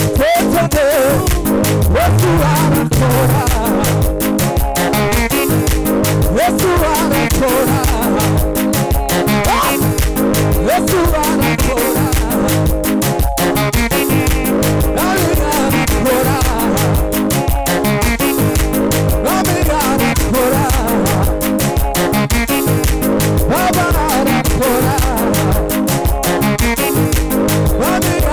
wese yesu arakora yesu arakora Ah! yesu arakora Nami arakora Nami arakora Baba arakora Nami arakora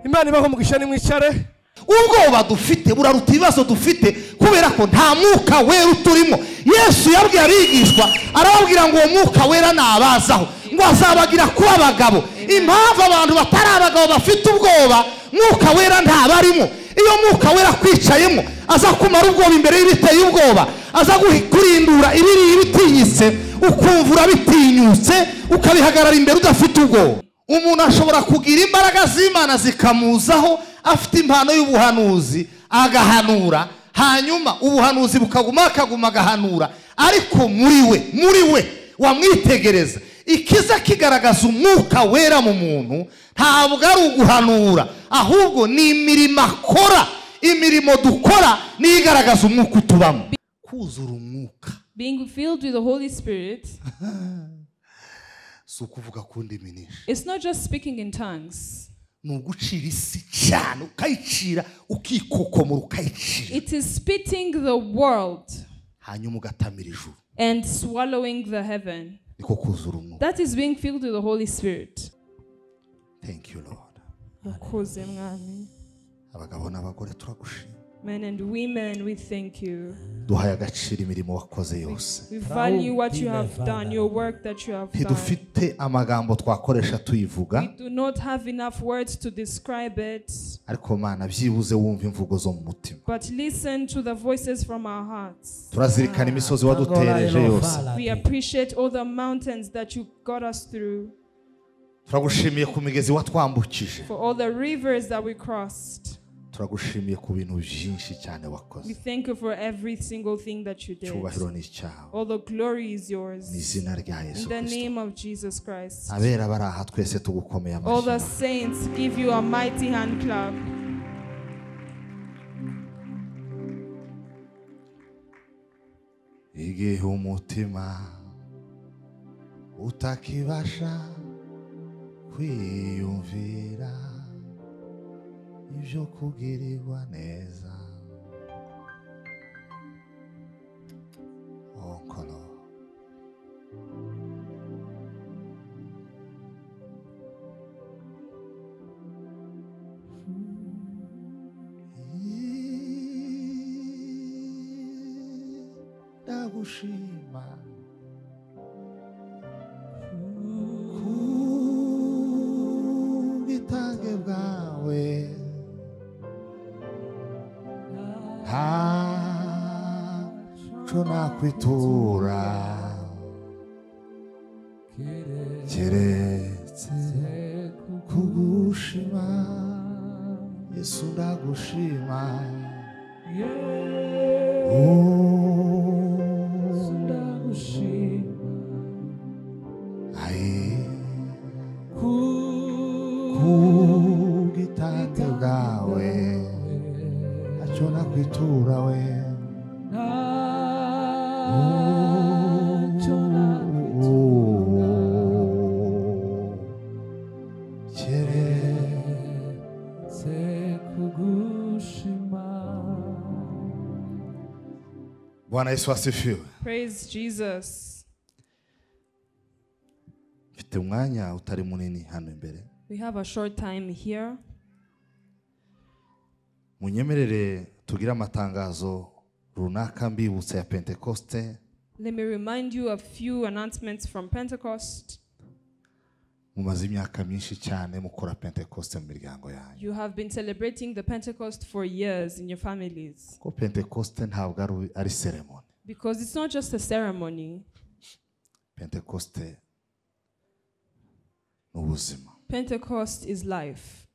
imana ibaho umugisha nimwicare ubwoba dufite buraruta ibibazo dufite kubera ko nta mwuka wera uturimo yesu yabwiye abigishwa arababwira ngo uwo mwuka wera nabazaho ngo azabagira kuba abagabo impamvu abantu batari abagabo bafite ubwoba mwuka wera ntabarimo iyo mwuka wera akwicayemo aza kumara ubwoba imbere y'ibiteye ubwoba aza guhi- kurindura ibiri ibitinyitse ukumva urabitinyutse ukabihagarara imbere udafite ubwoba umuntu ashobora kugira imbaraga z'imana zikamuzaho afite impano y'ubuhanuzi agahanura hanyuma ubuhanuzi bukaguma akaguma agahanura ariko muri we muri we wamwitegereza ikiza kigaragaza umwuka wera mu muntu ntabwo ari uguhanura ahubwo ni imirimo akora imirimo dukora niyo igaragaza umwuka utubamo kuzura umwuka Being filled with the Holy Spirit, si ukuvuga ku ndimi nyinshi it's not just speaking in tongues. ni ugucira isi cyane ukayicira ukikokomora ukayicira It is spitting the world hanyuma ugatamira ijuru and swallowing the heaven. niko kuzura umwuka That is being filled with the Holy Spirit. thank you lord Mwakoze, Mwami. abagabo n'abagore turagushima Men and women, we thank you. duhaye agaciro imirimo wakoze yose We value what you have done, your work that you have done. ntidufite amagambo twakoresha tuyivuga Do not have enough words to describe it, ariko mana byibuze wumva imvugo zo mu mutima but listen to the voices from our hearts. turazirikana imisozi wadutereje yose We appreciate all the mountains that you got us through, turagushimiye ku migezi watwambukije for all the rivers that we crossed. turagushimiye ku bintu byinshi cyane We wakoze thank you for every single thing that you did. icyubahiro ni icyawe All the glory is mu yours. izina rya yesu In the kirisito name of Jesus Christ. abera bari aha twese tugukomeye All the amashyi saints give you a mighty hand clap. igihe umutima utakibasha kwiyumvira ibyo kugirirwa neza onkolo ndagushima kubwitange bwawe ntaco nakwitura keretse kugushima yesu ndagushima Oh, Ayi kubwitange bwawe ntacyo nakwitura we Keretse bwana yesu asifiwe Praise Jesus. mfite umwanya utari munini hano imbere We have a short time here. munyemerere tugire amatangazo runaka mbibutsa ya pentekoste Let me remind you a few announcements from Pentecost. mumaze imyaka myinshi cyane mukora pentekoste mu miryango yanyu You have been celebrating the Pentecost for years in your families ko pentekoste ntabwo ari- ari seremoni because it's not just a ceremony. pentekoste ni ubuzima Pentecost is life.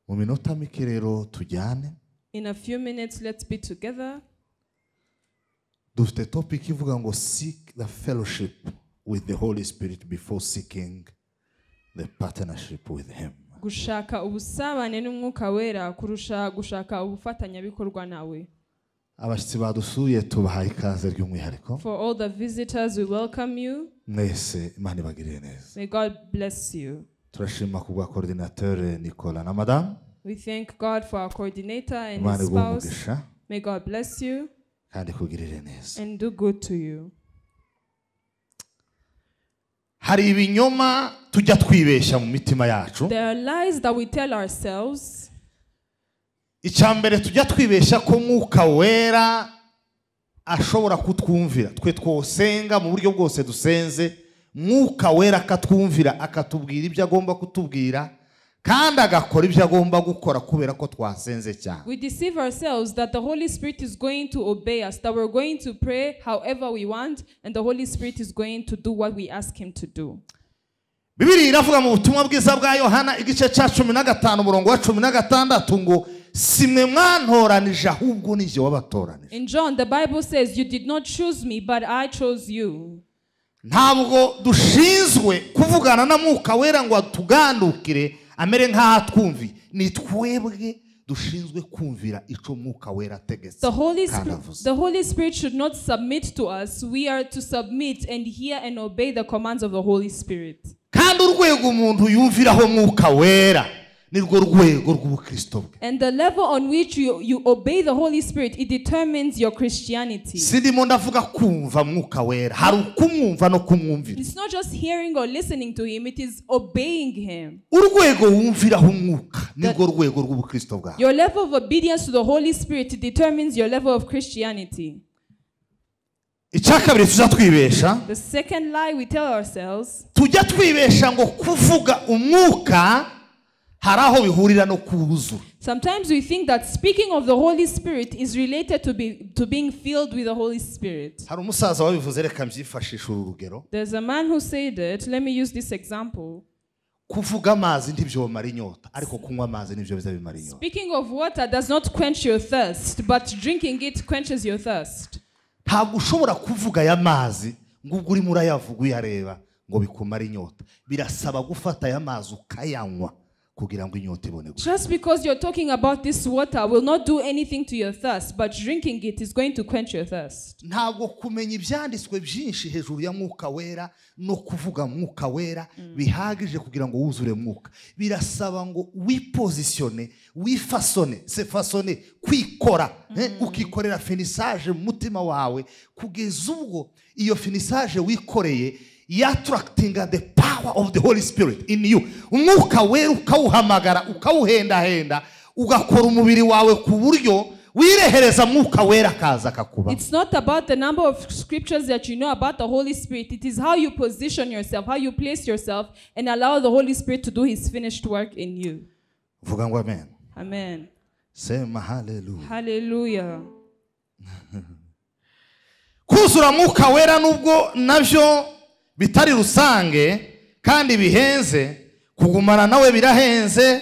mu minota mike rero tujyane In a few minutes, let's be together. dufite topic ivuga ngo seek the fellowship with the holy spirit before seeking the partnership with him gushaka ubusabane n'umwuka wera kurusha gushaka ubufatanyabikorwa nawe abashyitsi badusuye tubahaye ikaze ry'umwihariko for all the visitors we welcome you mwese imana ibagirire neza may god bless you turashima ku bwa coordinateur nicola na madamu we thank god for our coordinator and imana his iguha spouse umugisha may god bless you kandi ikugirire neza and do good to you hari ibinyoma tujya twibeshya mu mitima yacu There are lies that we tell ourselves. icya mbere tujya twibeshya ko mwuka wera ashobora kutwumvira twe twosenga mu buryo bwose dusenze mwuka wera akatwumvira akatubwira ibyo agomba kutubwira kandi agakora ibyo agomba gukora kubera ko twasenze cyane We deceive ourselves that the Holy Spirit is going to obey us, that we're going to pray however we want, and the Holy Spirit is going to do what we ask Him to do. bibiri iravuga mu butumwa bwiza bwa yohana igice cya cumi na gatanu umurongo wa cumi na gatandatu ngo si mwe mwantoranije ahubwo ni jye wabatoranije In John, the Bible says, You did not choose me, but I chose you. ntabwo dushinzwe kuvugana na mwuka wera ngo atugandukire amere nk'aho atwumviye ni twebwe dushinzwe kumvira icyo mwuka wera ategetse The Holy, kandi Spirit, avuze the Holy Spirit should not submit to us. We are to submit and hear and obey the commands of the Holy Spirit. kandi urwego umuntu yumviraho mwuka wera nirwo rwego rw'ubukristo bwe And the level on which you, you obey the Holy Spirit, it determines your Christianity. sindimo ndavuga kumva mwuka wera hari ukumwumva no kumwumvira It's not just hearing or listening to Him, it is obeying Him. urwego wumviraho umwuka nirwo rwego rw'ubukristo bwawe Your level of obedience to the Holy Spirit determines your level of Christianity. icya kabiri tuzatwibesha The second lie we tell ourselves tujya twibesha ngo kuvuga umwuka hari aho bihurira no kuwuzura sometimes we think that speaking of the Holy Spirit is related to, be, to being filled with the Holy Spirit. hari umusaza wabivuze reka mbyifashishe uru rugero There's a man who said it. Let me use this example. kuvuga amazi ntibyo bimara inyota ariko kunywa amazi nibyo biza bimara inyota Speaking of water does not quench your thirst, but drinking it quenches your thirst. ntabwo ushobora kuvuga aya mazi ngo ubwo urimo urayavuga uyareba ngo bikumare inyota birasaba gufata aya mazi ukayanywa kugira ngo inyota ibone gusa Just because you're talking about this water will not do anything to your thirst, but drinking it is going to quench your thirst. ntabwo kumenya ibyanditswe byinshi hejuru ya mwuka wera no kuvuga mwuka wera bihagije kugira ngo wuzure mwuka birasaba ngo wipozisiyone wifasone sefasone kwikora eh, ukikorera finisaje mu mutima wawe kugeza ubwo iyo finisaje wikoreye yaturakitinga the power of the holy spirit in you umwuka wera ukawuhamagara ukawuhendahenda ugakora umubiri wawe ku buryo wirehereza mwuka wera akaza akakuba It's not about the number of scriptures that you know about the Holy Spirit. It is how you position yourself, how you place yourself, and allow the Holy Spirit to do His finished work in you. vuga ngo amen Amen. sema haleluya Hallelujah. kuzura mwuka wera nubwo nabyo bitari rusange kandi bihenze kugumana nawe birahenze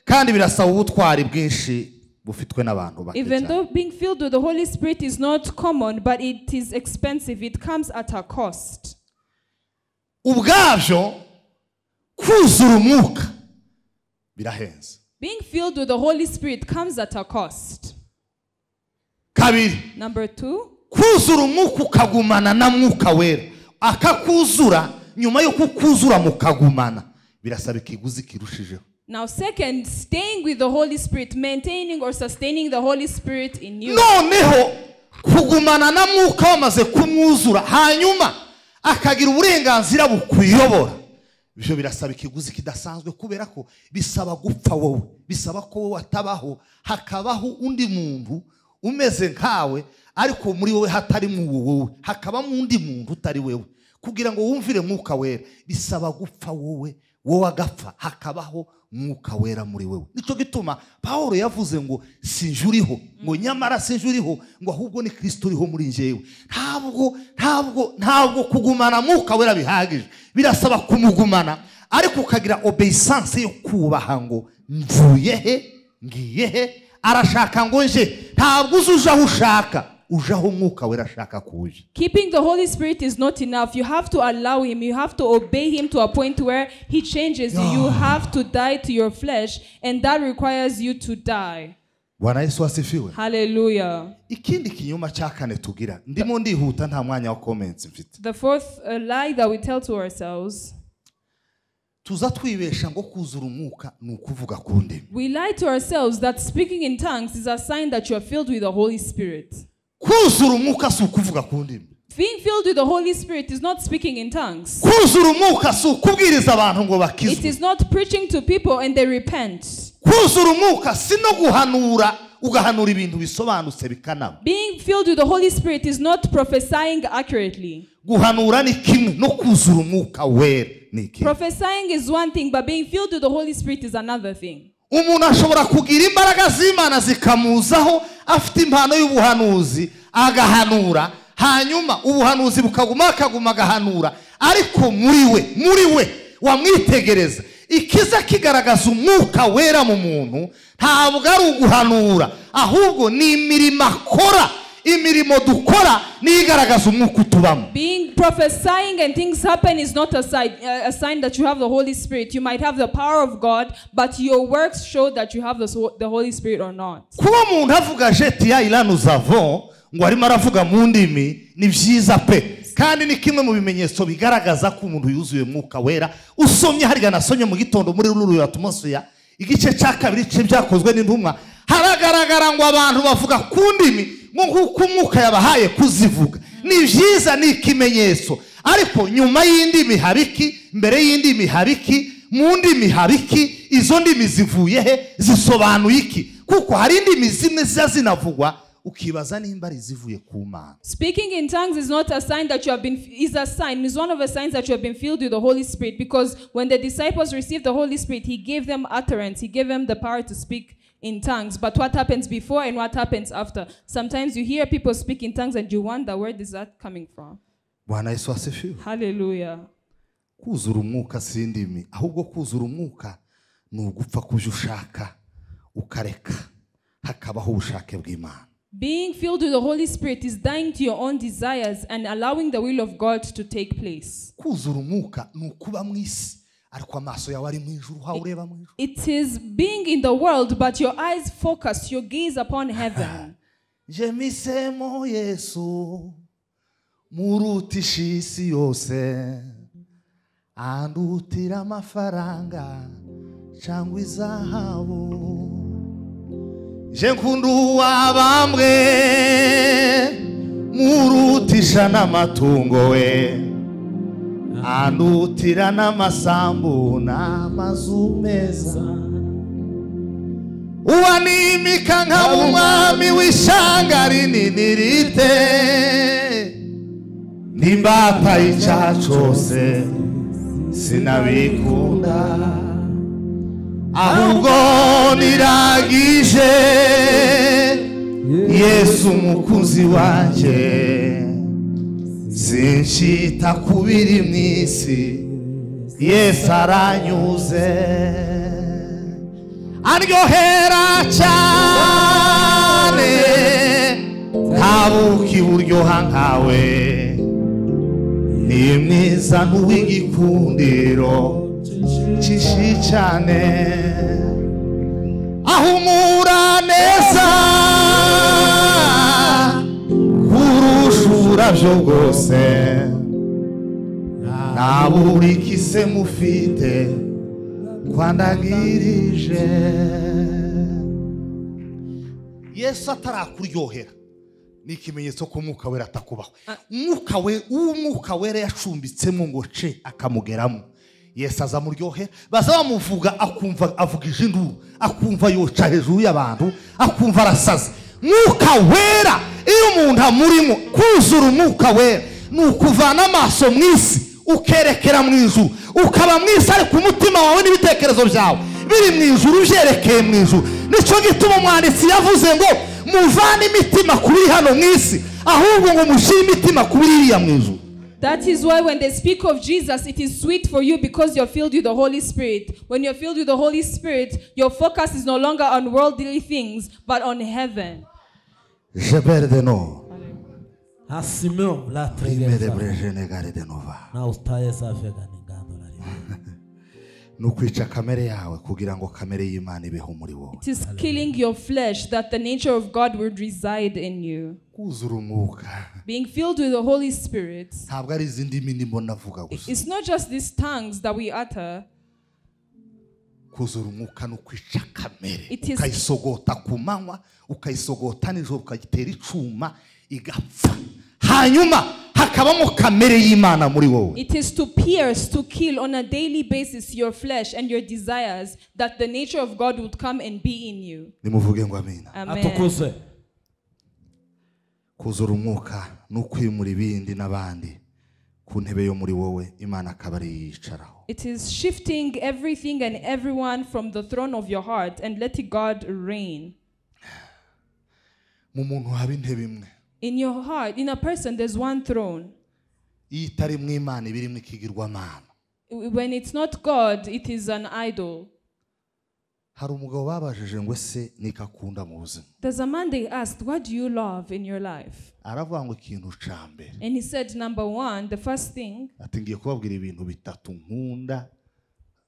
kandi birasaba ubutwari bwinshi bufitwe n'abantu bake Even cyane. though being filled with the Holy Spirit is not common, but it is expensive, it comes at a cost. ubwabyo kuzura umwuka birahenze Being filled with the Holy Spirit comes at a cost. kabiri Number two, kuzura umwuka ukagumana na mwuka wera akakuzura nyuma yo kukuzura mukagumana birasaba ikiguzi kirushijeho now, second, staying with the Holy Spirit, maintaining or sustaining the Holy Spirit in you. noneho kugumana na mwuka wamaze kumwuzura hanyuma akagira uburenganzira bukuyobora ibyo birasaba ikiguzi kidasanzwe kubera ko bisaba gupfa wowe bisaba ko wowe atabaho hakabaho undi muntu umeze nkawe ariko muri wowe hatarimo uwo wowe hakabamo undi muntu utari wewe kugira ngo wumvire mwuka wera bisaba gupfa wowe wowe agapfa hakabaho mwuka wera muri wewe nicyo gituma paul yavuze ngo sinjye uriho ngo nyamara sinjye uriho ngo ahubwo ni kirisito uriho muri njyewe ntabwo ntabwo ntabwo kugumana mwuka wera bihagije birasaba kumugumana ariko ukagira obeyisanse yo kubaha ngo mvuye he ngiye he arashaka ngo nje ntabwo uzi uje aho ushaka uje aho umwuka wera ashaka kuwuje Keeping the Holy Spirit is not enough. You have to allow Him, you have to obey Him to a point where He changes you. You have to die to your flesh, and that requires you to die. bwana yesu wasifiwe Hallelujah. ikindi kinyoma cya kane tugira ndimo ndihuta nta mwanya wa comments mfite The fourth uh, lie that we tell to ourselves tuza twibesha ngo kuzura umwuka ni ukuvuga ku ndimi we lie to ourselves that speaking in tongues is a sign that you are filled with the Holy Spirit. kuzura umwuka si ukuvuga ku ndimi Being filled with the Holy Spirit is not speaking in tongues. kuzura umwuka si ukubwiriza abantu ngo It bakizwe is not preaching to people and they repent. kuzura umwuka si no guhanura ugahanura ibintu bisobanutse bikanaba Being filled with the Holy Spirit is not prophesying accurately. guhanura ni kimwe no kuzura umwuka wera ni kimwe Prophesying is one thing, but being filled with the Holy Spirit is another thing. umuntu ashobora kugira imbaraga z'imana zikamuzaho afite impano y'ubuhanuzi agahanura hanyuma ubuhanuzi bukaguma akaguma agahanura ariko muri we muri we wamwitegereza ikiza kigaragaza umwuka wera mu muntu ntabwo ari uguhanura ahubwo ni imirimo akora imirimo dukora niyo igaragaza umwuka utubamo Being prophesying and things happen is not a sign, uh, a sign that you have the Holy Spirit. You might have the power of God, but your works show that you have the, so- the Holy Spirit or not. kuba umuntu avuga jeti ya irani uzavo ngo arimo aravuga mu ndimi ni byiza pe kandi ni kimwe mu bimenyetso bigaragaza ko umuntu yuzuye umwuka wera usomye hariya nasomye mu gitondo muri ruriya tumusuya igice cya kabiri cye byakozwe n'intumwa haragaragara ngo abantu bavuga ku ndimi ngo nk'uko umwuka yabahaye kuzivuga ni byiza ni ikimenyetso ariko nyuma y'indimi haba iki mbere y'indimi haba iki mu ndimi haba iki izo ndimi zivuye he zisobanuye iki kuko hari indimi zimwe ziba zinavugwa ukibaza nimba ari izivuye ku mana Speaking in tongues is not a sign that you have been is a sign is one of the signs that you have been filled with the Holy Spirit because when the disciples received the Holy Spirit he gave them utterance he gave them the power to speak in tongues but what happens before and what happens after sometimes you hear people speak in tongues and you wonder where is that coming from bwana yesu asifiwe hallelujah kuzura umwuka si indimi ahubwo kuzura umwuka ni ugupfa ku byo ushaka ukareka hakabaho ubushake bw'imana being filled with the Holy Spirit is dying to your own desires and allowing the will of God to take place kuzura umwuka ni ukuba mu isi ariko amaso yawe ari mu ijuru uhawe ureba mu ijuru it is being in the world but your eyes focus your gaze upon heaven jemisemo yesu murutisha isi yose andutira amafaranga cyangwa izahabu je nkunda uwabambwe murutisha n'amatungo we andutira n'amasambu n'amazu meza uwanimika nkaba umwami w'ishyanga rinini rite n'imbata y'icyaha cyose sinabikunda ahubwo niragije yesu umukunzi wanjye sinshita ku biri mu isi yesu aranyuze aryohera cyane ntabuka iburyoha nkawe ni mwiza n'uw'igikundiro kishi cyane ahumura neza kurusha uburabyo bwose nta buri kise mufite twandangirije yesu atarakuryohera ni ikimenyetso ko umwuka wera atakubaho umwuka we uwo umwuka wera yacumbitsemo ngo ce akamugeramo yesu aza muryohera baza bamuvuga akumva avuga ijinduru akumva yoca hejuru y'abantu akumva arasaze mwuka wera iyo umuntu amurimo kuzura umwuka wera ni ukuvana amaso mu isi ukerekera mu ijuru ukaba mu isi ariko umutima wawe n'ibitekerezo byawe biri mu ijuru byerekeye mu ijuru nicyo gituma umwanditsi yavuze ngo muvane imitima ku biri hano mu isi ahubwo ngo mushyire imitima ku biri iriya mu ijuru That is why when they speak of Jesus, it is sweet for you because you're filled with the Holy Spirit. When you're filled with the Holy Spirit, your focus is no longer on worldly things, but on heaven. jebere de no Asimeo la rimere trigeza. burejene gare de nova Na ustaye safi gani ngando la ribe. ni ukwica kamere yawe kugira ngo kamere y'imana ibeho muri wowe It is killing your flesh that the nature of God would reside in you. kuzura umwuka Being filled with the Holy Spirit. ntabwo ari izi ndimi ndimo navuga i- gusa It's not just these tongues that we utter. kuzura umwuka ni ukwica kamere It is- ukayisogota ku manywa ukayisogota nijoro ukagitera icyuma igapfa hanyuma hakabamo kamere y'imana muri wowe It is to pierce, to kill on a daily basis your flesh and your desires that the nature of God would come and be in you. nimuvuge ngo amina Amen. atukuzwe kuzura umwuka ni ukwimura ibindi n'abandi ku ntebe yo muri wowe imana akaba ari yicaraho It is shifting everything and everyone from the throne of your heart and letting God reign. mu muntu haba intebe imwe In your heart, in a person, there's one throne. iyo itari mu imana iba irimo ikigirwamana When it's not God, it is an idol. hari umugabo babajije ngo ese nikakunda mu buzima There's a man they asked, What do you love in your life? aravuga ngo ikintu cya mbere And he said, Number one, the first thing, ati ngiye kubabwira ibintu bitatu nkunda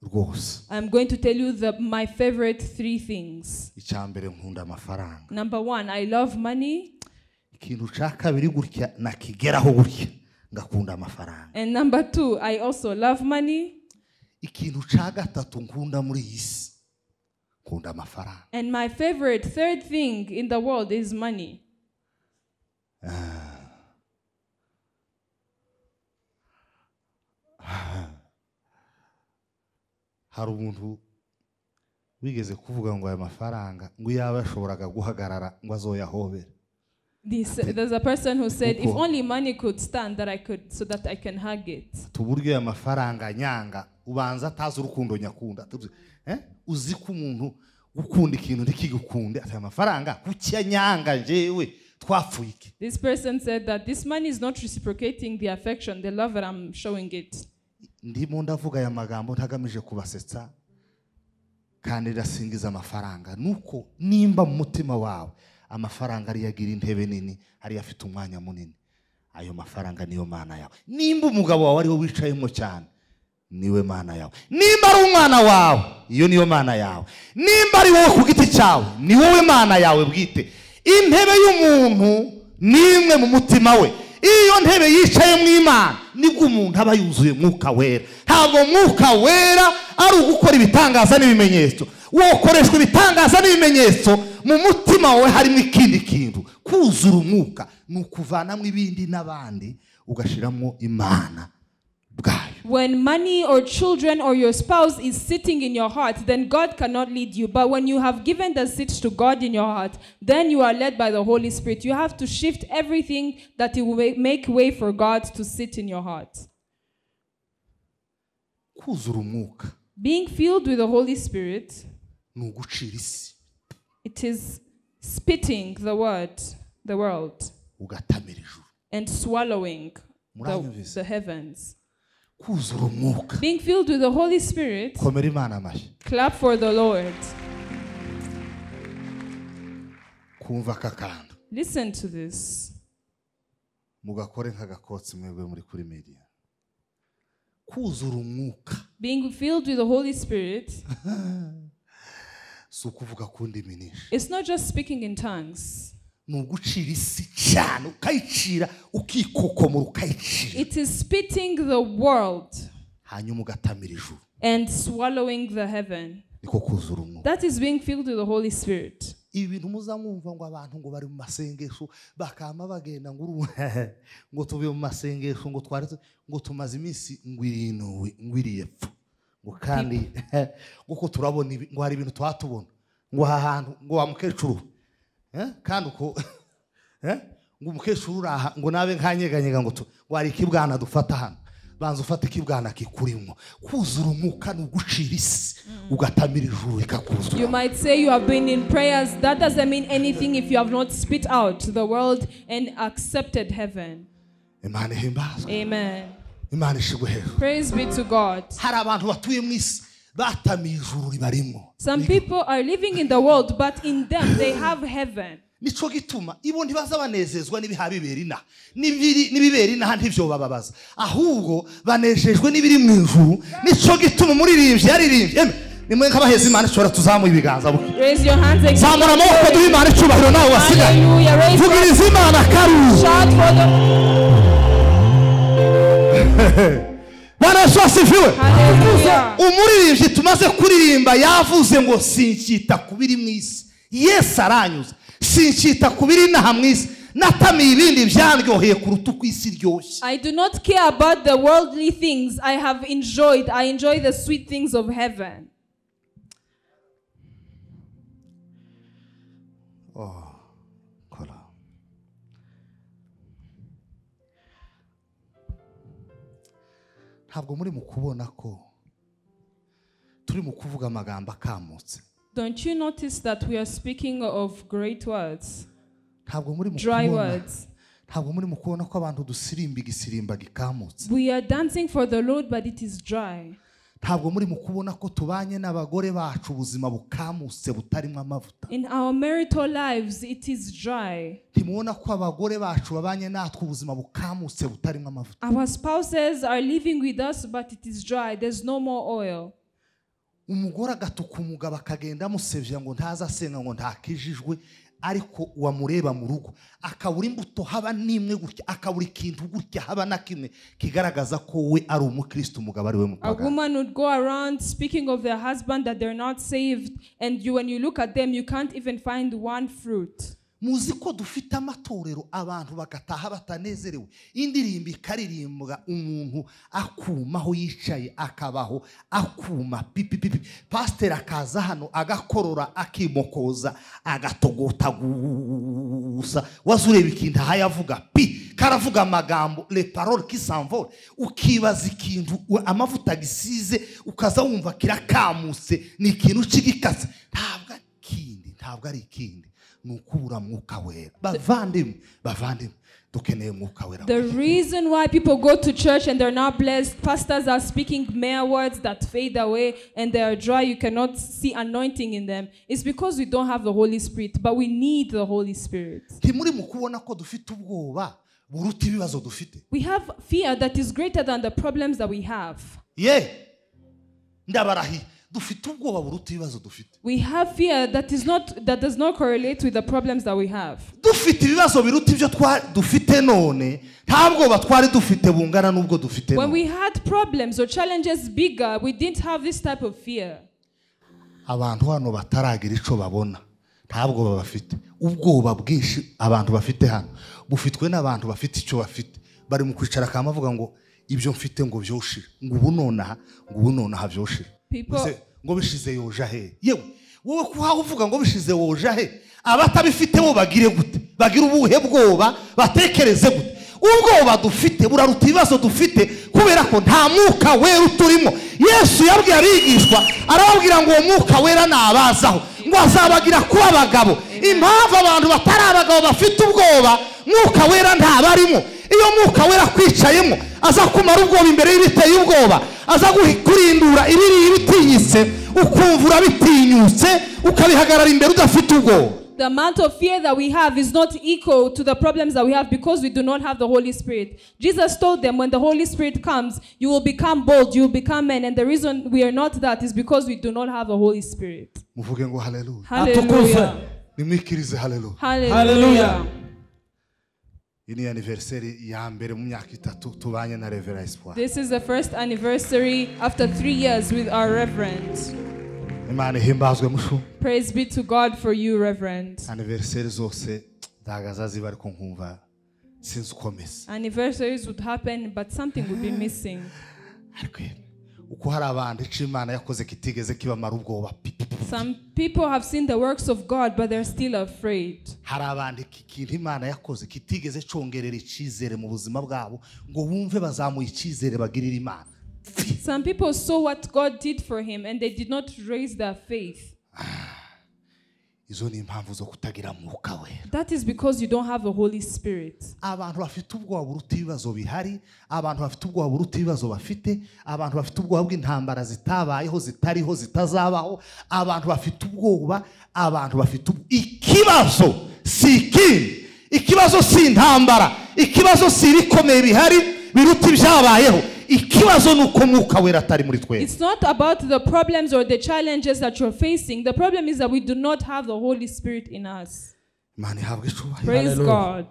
rwose I'm going to tell you the, my favorite three things. icya mbere nkunda amafaranga Number one, I love money. ikintu cya kabiri gutya nakigeraho gutya ngakunda amafaranga And number two, I also love money. ikintu cya gatatu nkunda muri iyi si nkunda amafaranga And my favorite third thing in the world is money. hari umuntu wigeze kuvuga ngo aya mafaranga ngo iyaba yashoboraga guhagarara ngo azoyahobere This, there's a person who said, If only money could stand, that I could, so that I can hug it. tuburyo aya mafaranga nyanga ubanza atazi urukundo nyakunda tuzi- eh? uzi ko umuntu ukunda ikintu ntikigukunde ati aya mafaranga kuki nyanga njyewe twapfuye iki This person said that this money is not reciprocating the affection, the love that I'm showing it. ndimo ndavuga aya magambo ntagamije kubasetsa kandi ndasingiza amafaranga nuko nimba mu mutima wawe amafaranga ariyo agira intebe nini ariyo afite umwanya munini ayo mafaranga niyo mana yawe nimba umugabo wawe ariwe wicayemo cyane niwe mana yawe nimba ari umwana wawe iyo niyo mana yawe nimba ari wowe ku giti cyawe ni wowe mana yawe bwite intebe y'umuntu ni imwe mu mutima we iyo ntebe yicayemo imana nibwo umuntu aba yuzuye mwuka wera ntabwo mwuka wera ari ugukora ibitangaza n'ibimenyetso wokoreshwa ibitangaza n'ibimenyetso mu mutima wawe harimo ikindi kintu kuzura umwuka ni ukuvanamo ibindi n'abandi ugashyiramo imana bwayo When money or children or your spouse is sitting in your heart, then God cannot lead you. But when you have given the seat to God in your heart, then you are led by the Holy Spirit. You have to shift everything that it will ma- make way for God to sit in your heart. kuzura umwuka Being filled with the Holy Spirit, ni ugucira isi it is spitting the word, the world, ugatamira ijuru and swallowing the, Muranyumvise? the heavens. kuzura umwuka Being filled with the Holy Spirit, komera imana amashyi clap for the Lord. kumva aka kantu Listen to this. mugakore nk'agakotsi mwebwe muri kuri media kuzura umwuka Being filled with the Holy Spirit, si ukuvuga ku ndimi nyinshi it's not just speaking in tongues. ni ugucira isi cyane ukayicira ukikokomora ukayicira It is spitting the world hanyuma ugatamira ijuru and swallowing the heaven. niko kuzura umwuka That is being filled with the Holy Spirit. ibi bintu muzamwumva ngo abantu ngo bari mu masengesho bakama bagenda ngo uru ngo tuvuye mu masengesho ngo twari tu- ngo tumaze iminsi ngo irinuwe ngo iriyepfo ngo kandi ngo ko turabona ibi ngo hari ibintu twatubona ngo aha hantu ngo wa mukecuru eh, kandi uko eh, ngo umukecuru uri aha ngo nabe nkanyeganyega ngo tu- ngo hari ikibwana dufata hano banza ufate ikibwana kikurimo kuzura umwuka ni ugucira isi ugatamira ijuru rikakuzura You might say you have been in prayers. That doesn't mean anything if you have not spit out the world and accepted heaven. imana ihimbazwe Amen. imana ishigwe hejuru Praise be to God. hari abantu batuye mu isi batamiye ijuru ribarimo Some people are living in the world, but in them they have heaven. nicyo gituma ibo ntibaza banezezwa n'ibiha bibera inaha N'ibiri- n'ibibera inaha ntibyo bababaza ahubwo banejejwe n'ibiri mu ijuru nicyo gituma umuririmbyi yaririmbye yemwe, nimwe nk'abaheza imana ishobora tuzamuye ibiganza buke Raise your hands again. zamura amaboko duhe imana icyubahiro nawe wasigaye Hallelujah. Raise your vugiriza imana karuzi shout for the bana yesu asifiwe Hallelujah. umuririmbyi tumaze kuririmba yavuze ngo sinkita ku biri mu isi yesu aranyuze sinkita ku biri inaha mu isi natamiye ibindi byaryoheye kuruta uko isi iryoshye I do not care about the worldly things I have enjoyed. I enjoy the sweet things of heaven. kora ntabwo muri mu kubona ko turi mu kuvuga amagambo akamutse Don't you notice that we are speaking of great words, ntabwo muri mu dry kubona words? ntabwo muri mu kubona ko abantu dusirimba igisimba gikamutse We are dancing for the Lord, but it is dry. ntabwo muri mu kubona ko tubanye n'abagore bacu ubuzima bukamutse butarimo amavuta In our marital lives, it is dry. ntimubona ko abagore bacu babanye natwe ubuzima bukamutse butarimo amavuta Our spouses are living with us, but it is dry. There's no more oil. umugore agatuka umugabo akagenda amusebya ngo ntaze asenga ngo ntakijijwe ariko wamureba mu rugo akabura imbuto haba n'imwe gutya akabura ikintu gutya haba na kimwe kigaragaza ko we ari umukristo umugabo ari we A mutagana woman would go around speaking of their husband that they're not saved, and you, when you look at them, you can't even find one fruit. muzi ko dufite amatorero abantu bagataha batanezerewe indirimbo ikaririmbwa umuntu akuma aho yicaye akabaho akuma pipipipi pasiteri akaza hano agakorora akimokoza agatogota gusa waza ureba ikintu ahaye avuga pi karavuga amagambo reparol kisanvore ukibaza ikintu we- amavuta gisize ukaza wumva kirakamutse ni ikintu kigikase ntabwo ari ikindi ntabwo ari ikindi ni ukubura mwuka wera bavandimwe bavandimwe dukeneye umwuka wera The reason why people go to church and they're not blessed, pastors are speaking mere words that fade away and they are dry, you cannot see anointing in them, is because we don't have the Holy Spirit, but we need the Holy Spirit. ntimuri mu kubona ko dufite ubwoba buruta ibibazo dufite We have fear that is greater than the problems that we have. ye ndabarahiye dufite ubwoba buruta ibibazo dufite We have fear that is not that does not correlate with the problems that we have. dufite ibibazo biruta ibyo twa- dufite none nta bwoba twari dufite bungana n'ubwo dufite When none we had problems or challenges bigger, we didn't have this type of fear. abantu hano bataragira icyo babona nta bwoba bafite ubwoba bwinshi abantu bafite hano bufitwe n'abantu bafite icyo bafite bari mu kwicara akaba bavuga ngo ibyo mfite ngo byoshire ngo ubu nonaha ngo ubu nonaha byoshire People- Ese ngo bishize yoja he yewe wowe kuhaho uvuga ngo bishize woja he abatabifite bo bagire gute bagira ubuhe bwoba batekereze gute ubwoba dufite buraruta ibibazo dufite kubera ko nta mwuka wera uturimo yesu yabwiye abigishwa arababwira ngo uwo mwuka wera nabazaho ngo azabagira kuba abagabo impamvu abantu batari abagabo bafite ubwoba mwuka wera ntabarimo iyo mwuka wera kwicayemo aza kumara ubwoba imbere y'ibiteye ubwoba aza guhi- kurindura ibiri ibitinyitse ukumva urabitinyutse ukabihagarara imbere udafite ubwoba The amount of fear that we have is not equal to the problems that we have because we do not have the Holy Spirit. Jesus told them, when the Holy Spirit comes, you will become bold, you will become men. And the reason we are not that is because we do not have the Holy Spirit. muvuge ngo haleluya Hallelujah. nimwikirize haleluya Hallelujah. Hallelujah. iyi ni aniveriseri ya mbere mu myaka itatu tubanye na revera esipuwari This is the first anniversary after three years with our Reverend. imana ihimbazwe mushu Praise be to God for you, Reverend. aniveriseri zose ntabwo azaziba ariko nkumva sinzi uko meze Anniversaries would happen, but something would be missing. ariko yemwe, uko hari abantu icyo imana yakoze kitigeze kibamara ubwoba pipipi Some people have seen the works of God, but they're still afraid. hari abantu iki kintu imana yakoze kitigeze cyongerera icyizere mu buzima bwabo ngo bumve bazamuye icyizere bagirira imana Some people saw what God did for him and they did not raise their faith. izo ni impamvu zo kutagira mwuka wera That is because you don't have the Holy Spirit. abantu bafite ubwoba buruta ibibazo bihari abantu bafite ubwoba buruta ibibazo bafite abantu bafite ubwoba bw'intambara zitabayeho zitariho zitazabaho abantu bafite ubwoba abantu bafite ubwo- ikibazo si ikindi ikibazo si intambara ikibazo si ibikomeye bihari biruta ibyabayeho ikibazo ni uko mwuka wera atari muri twese It's not about the problems or the challenges that you're facing. The problem is that we do not have the Holy Spirit in us. imana ihabwa icyubahiro Praise Hallelujah. God.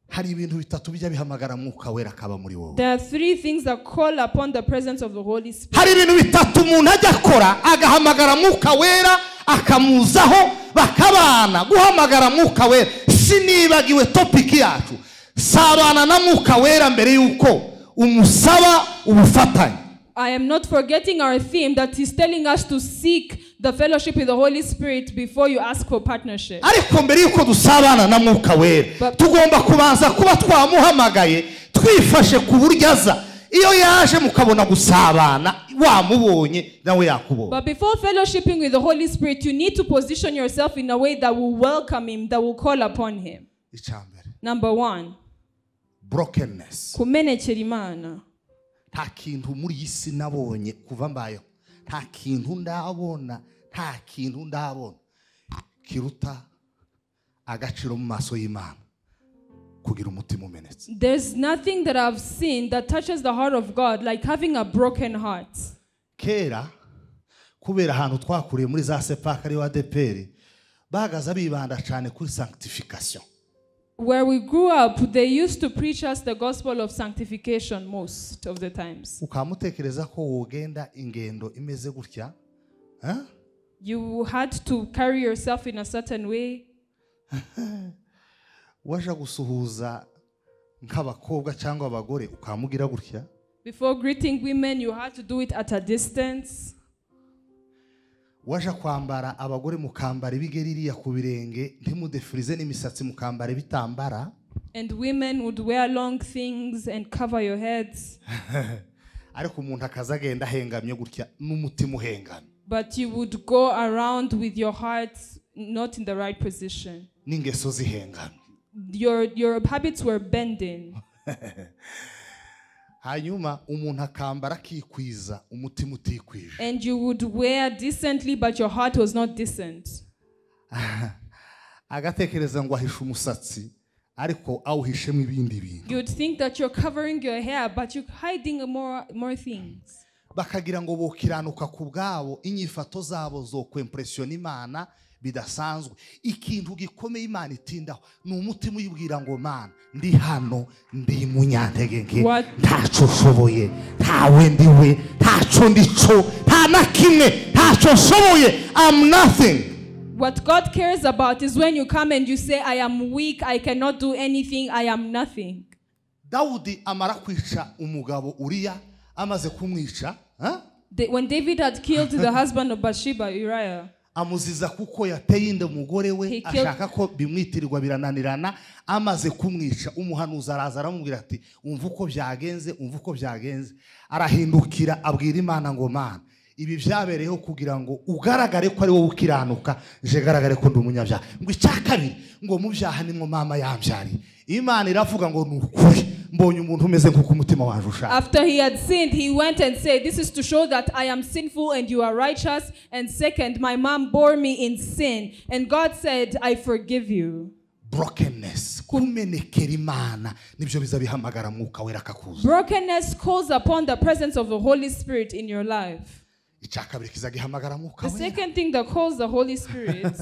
hari ibintu bitatu bijya bihamagara mwuka wera akaba muri wowe There are three things that call upon the presence of the Holy Spirit. hari ibintu bitatu umuntu ajya akora agahamagara mwuka wera akamuzaho bakabana guhamagara mwuka wera sinibagiwe topiki yacu sabana na mwuka wera mbere y'uko umusaba ubufatanye I am not forgetting our theme that he's telling us to seek the fellowship with the Holy Spirit before you ask for partnership. ariko mbere y'uko dusabana na mwuka wera But- tugomba kubanza kuba twamuhamagaye twifashe ku buryo aza iyo yaje mukabona gusabana wamubonye nawe yakubonye But before fellowshipping with the Holy Spirit, you need to position yourself in a way that will welcome him, that will call upon him. icya mbere Number one, brokenness kumenekera Imana. nta kintu muri iyi si nabonye kuva mbayeho nta kintu ndabona nta kintu ndabona kiruta agaciro mu maso y'imana kugira umutima umenetse There's nothing that I've seen that touches the heart of God like having a broken heart. kera kubera ahantu twakuriye muri za sepaka ari wa deperi bahagaze bibanda cyane kuri sanctification Where we grew up, they used to preach us the gospel of sanctification most of the times. ukamutekereza ko wogenda ingendo imeze gutya eh? You had to carry yourself in a certain way. waje gusuhuza nk'abakobwa cyangwa abagore ukamubwira gutya Before greeting women, you had to do it at a distance. waje kwambara abagore mukambara ibigeri iriya ku birenge ntimudefirize n'imisatsi mukambara ibitambara And women would wear long things and cover your heads, ariko umuntu akaza agenda ahengamye gutya n'umutima uhengamye but you would go around with your heart not in the right position. n'ingeso zihengamye Your, your habits were bending. hanyuma umuntu akambara akikwiza umutima utikwije And you would wear decently, but your heart was not decent. agatekereza ngo ahishe umusatsi ariko awuhishemo ibindi bintu You'd think that you're covering your hair, but you're hiding more, more things. bakagira ngo bokiranuka ku bwabo inyifato zabo zo kwempresiyona imana bidasanzwe ikintu gikomeye imana itindaho ni umutima uyibwira ngo mana ndi hano ndi munyantege nke What- ntacyo nshoboye ntawe ndiwe ntacyo ndico nta na kimwe ntacyo nshoboye am nothing What God cares about is when you come and you say, I am weak, I cannot do anything, I am nothing. dawudi amara kwica umugabo uriya amaze kumwica ha? The- when David had killed the husband of Bathsheba, Uriah, amuziza kuko yateye inda umugore we He killed- ashaka ko bimwitirirwa birananirana amaze kumwica umuhanuzi araza aramubwira ati umva uko byagenze umva uko byagenze arahindukira abwira imana ngo mana ibi byabereyeho kugira ngo ugaragare ko ari wowe ukiranuka je garagare ko ndi umunyabyaha ngo icya kabiri ngo mu byaha nimwo mama yambyariye imana iravuga ngo ni ukuri mbonye umuntu umeze nk'uko umutima waje ushaka after he had sinned, he went and said, This is to show that I am sinful and you are righteous. And second, my mom bore me in sin. And God said, I forgive you. brokenness kumenekera imana nibyo biza bihamagara mwuka wera akakuza Brokenness calls upon the presence of the Holy Spirit in your life. icya kabiri kizagihamagara mwuka The wera second thing that calls the Holy Spirit,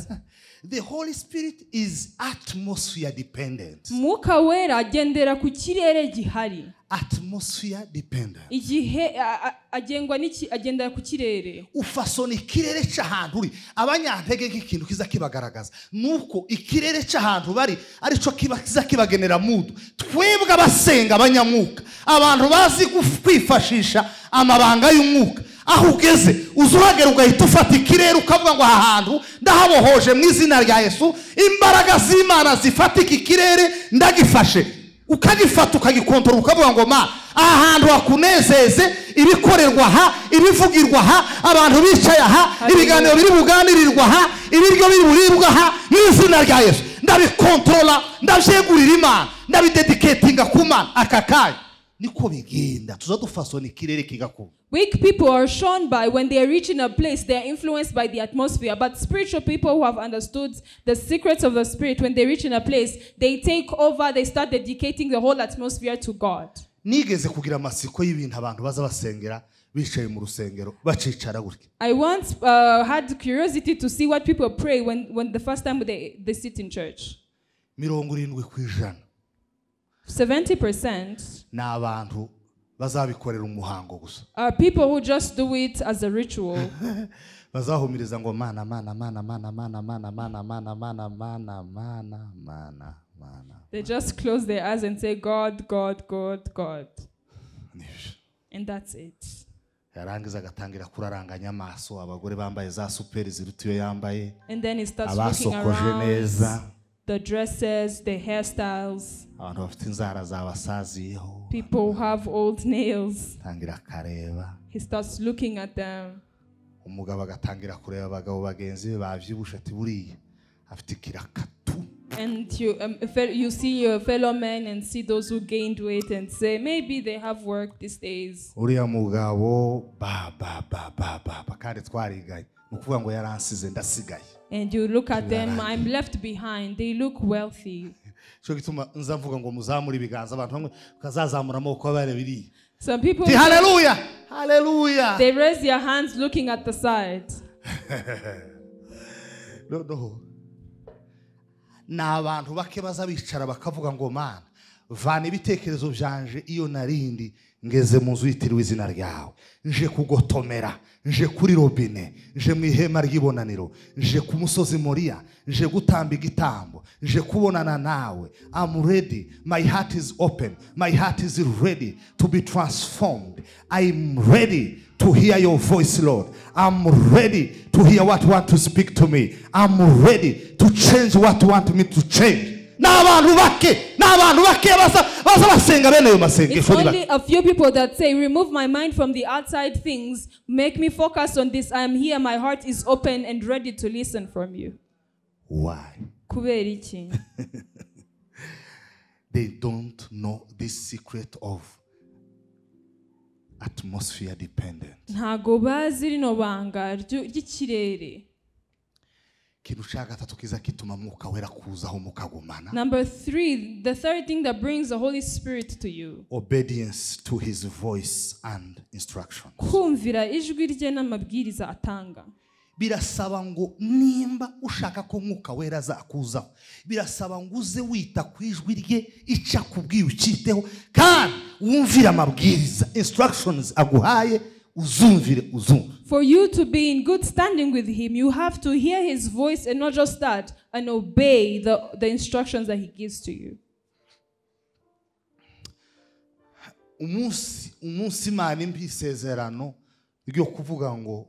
the holy spirit is atmosphere dependent Mwuka Wera agendera ku kirere gihari. atmosphere dependent Igihe a- a- agengwa n'iki- agendera ku kirere. ufasona ikirere cy'ahantu uri abanyantege nk'ikintu kiza kibagaragaza nuko ikirere cy'ahantu bari aricyo kiba kiza kibagenera mudu twebwe abasenga abanyamwuka abantu bazi guf- kwifashisha amabanga y'umwuka aho ugeze uza uhagera ugahita ufata ikirere ukavuga ngo aha hantu ndahabohoje mu izina rya yesu imbaraga z'imana zifata iki kirere ndagifashe ukagifata ukagikontorora ukavuga ngo ma aha hantu hakunezeze ibikorerwa aha ibivugirwa aha abantu bicaye aha ibiganiro biri buganirirwa aha ibiryo biri buribwa aha mu izina rya yesu ndabikontorora ndabyegurira imana ndabidediketinga ku mana aka kanya niko bigenda tuza dufasona ikirere kigakura Weak people are shown by when they are reaching a place, they are influenced by the atmosphere. But spiritual people who have understood the secrets of the Spirit, when they reach in a place, they take over, they start dedicating the whole atmosphere to God. nigeze kugira amatsiko y'ibintu abantu baza basengera bicaye mu rusengero bacicara gutya I once uh, had curiosity to see what people pray when, when the first time they, they sit in church. mirongo irindwi ku ijana 70% ni abantu bazabikorera umuhango gusa are people who just do it as a ritual. bazahumiriza ngo mana mana mana mana mana mana mana mana mana mana mana mana mana They just close their eyes and say, God, God, God, God. Nibyo. And that's it. yarangiza agatangira kuraranganya amaso abagore bambaye za superi ziruta iyo yambaye And then he starts looking abasokoje neza around. The dresses, the hairstyles. abantu bafite inzara zabasaziyeho People who have old nails. atangira akareba He starts looking at them. umugabo agatangira kureba abagabo bagenzi be babyibusha ati buriya afite ikirakatu And you, um, fe- you see your fellow men and see those who gained weight and say, maybe they have work these days. uriya mugabo ba ba ba ba ba ba kandi twariganye ni ukuvuga ngo yaransize ndasigaye And you look at them, I'm left behind. They look wealthy. cyo gituma nza mvuga ngo muzamure ibiganza abantu bamwe ukazazamura amaboko bareba iriya Some people, ti haleluya haleluya they raise their hands looking at the side. noneho ni abantu bake baza bicara bakavuga ngo mana vana ibitekerezo byanje iyo narindi ngeze mu nzu yitiriwe izina ryawe nje kugotomera nje kuri robine nje mu ihema ry'ibonaniro nje ku musozi moriya nje gutamba igitambo nje kubonana nawe am ready my heart is open my heart is ready to be transformed i'm ready to hear your voice lord i'm ready to hear what you want to speak to me i'm ready to change what you want me to change ni abantu bake ni abantu bake baza baza basenga bene ayo It's masengesho ni bake only a few people that say, Remove my mind from the outside things, make me focus on this. I am here, my heart is open and ready to listen from you. why Kubera iki? they don't know this secret of atmosphere dependent ntago bazi rino banga ryu- ry'ikirere ikintu cya gatatu kiza kituma mwuka wera kuzaho mukagumana number three the third thing that brings the holy spirit to you obedience to his voice and instruction kumvira ijwi rye n'amabwiriza atanga birasaba ngo nimba ushaka ko mwuka wera azakuzaho birasaba ngo uze wita ku ijwi rye icyo akubwiye ukiteho kandi wumvire amabwiriza instructions aguhaye uzumvire uzumve For you to be in good standing with him, you have to hear his voice and not just that, and obey the, the instructions that he gives to you. umunsi umunsi imana impa isezerano ryo kuvuga ngo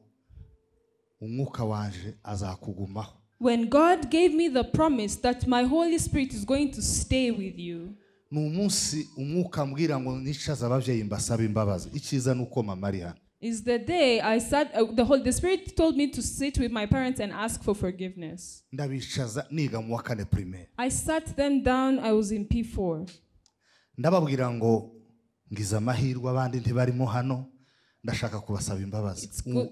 umwuka wanje azakugumaho When God gave me the promise that my Holy Spirit is going to stay with you, ni umunsi umwuka ambwira ngo nicaza ababyeyi mbasaba imbabazi icyiza ni uko mama ari hano is the day I sat, uh, the Holy the Spirit told me to sit with my parents and ask for forgiveness. ndabicaza niga mu wa kane primaire I sat them down, I was in P4. ndababwira ngo ngize amahirwe abandi ntibarimo hano ndashaka kubasaba imbabazi It's U- good.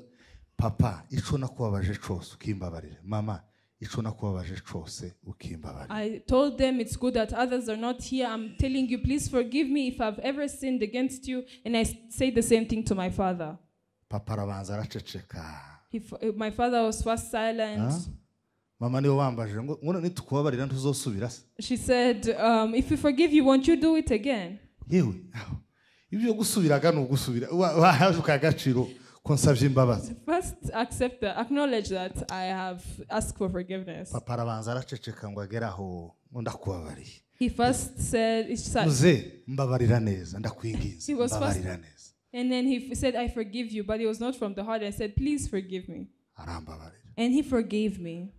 papa icyo nakubabaje cyose ukimbabarira mama icyo nakubabaje cyose ukimbabarira I told them it's good that others are not here. I'm telling you, please forgive me if I've ever sinned against you. And I s- say the same thing to my father. papa arabanza araceceka He, f- uh, my father was first silent. Huh? mama niwe wambaje ngo ngo nitukubabarira ntuzosubira se She said, um, If we forgive you, won't you do it again? yewe aho, ibyo gusubiraga ni ugusubira Wa- wahaje ukagaciro ko nsabye imbabazi First, accept that, acknowledge that I have asked for forgiveness. papa arabanza araceceka ngo agere aho ngo ndakubabariye He first said, he sa- muze mbabarira neza ndakwinginze He was first- mbabarira neza and then he f- said, I forgive you, but it was not from the heart. I said, Please forgive me. arambabarira And he forgave me.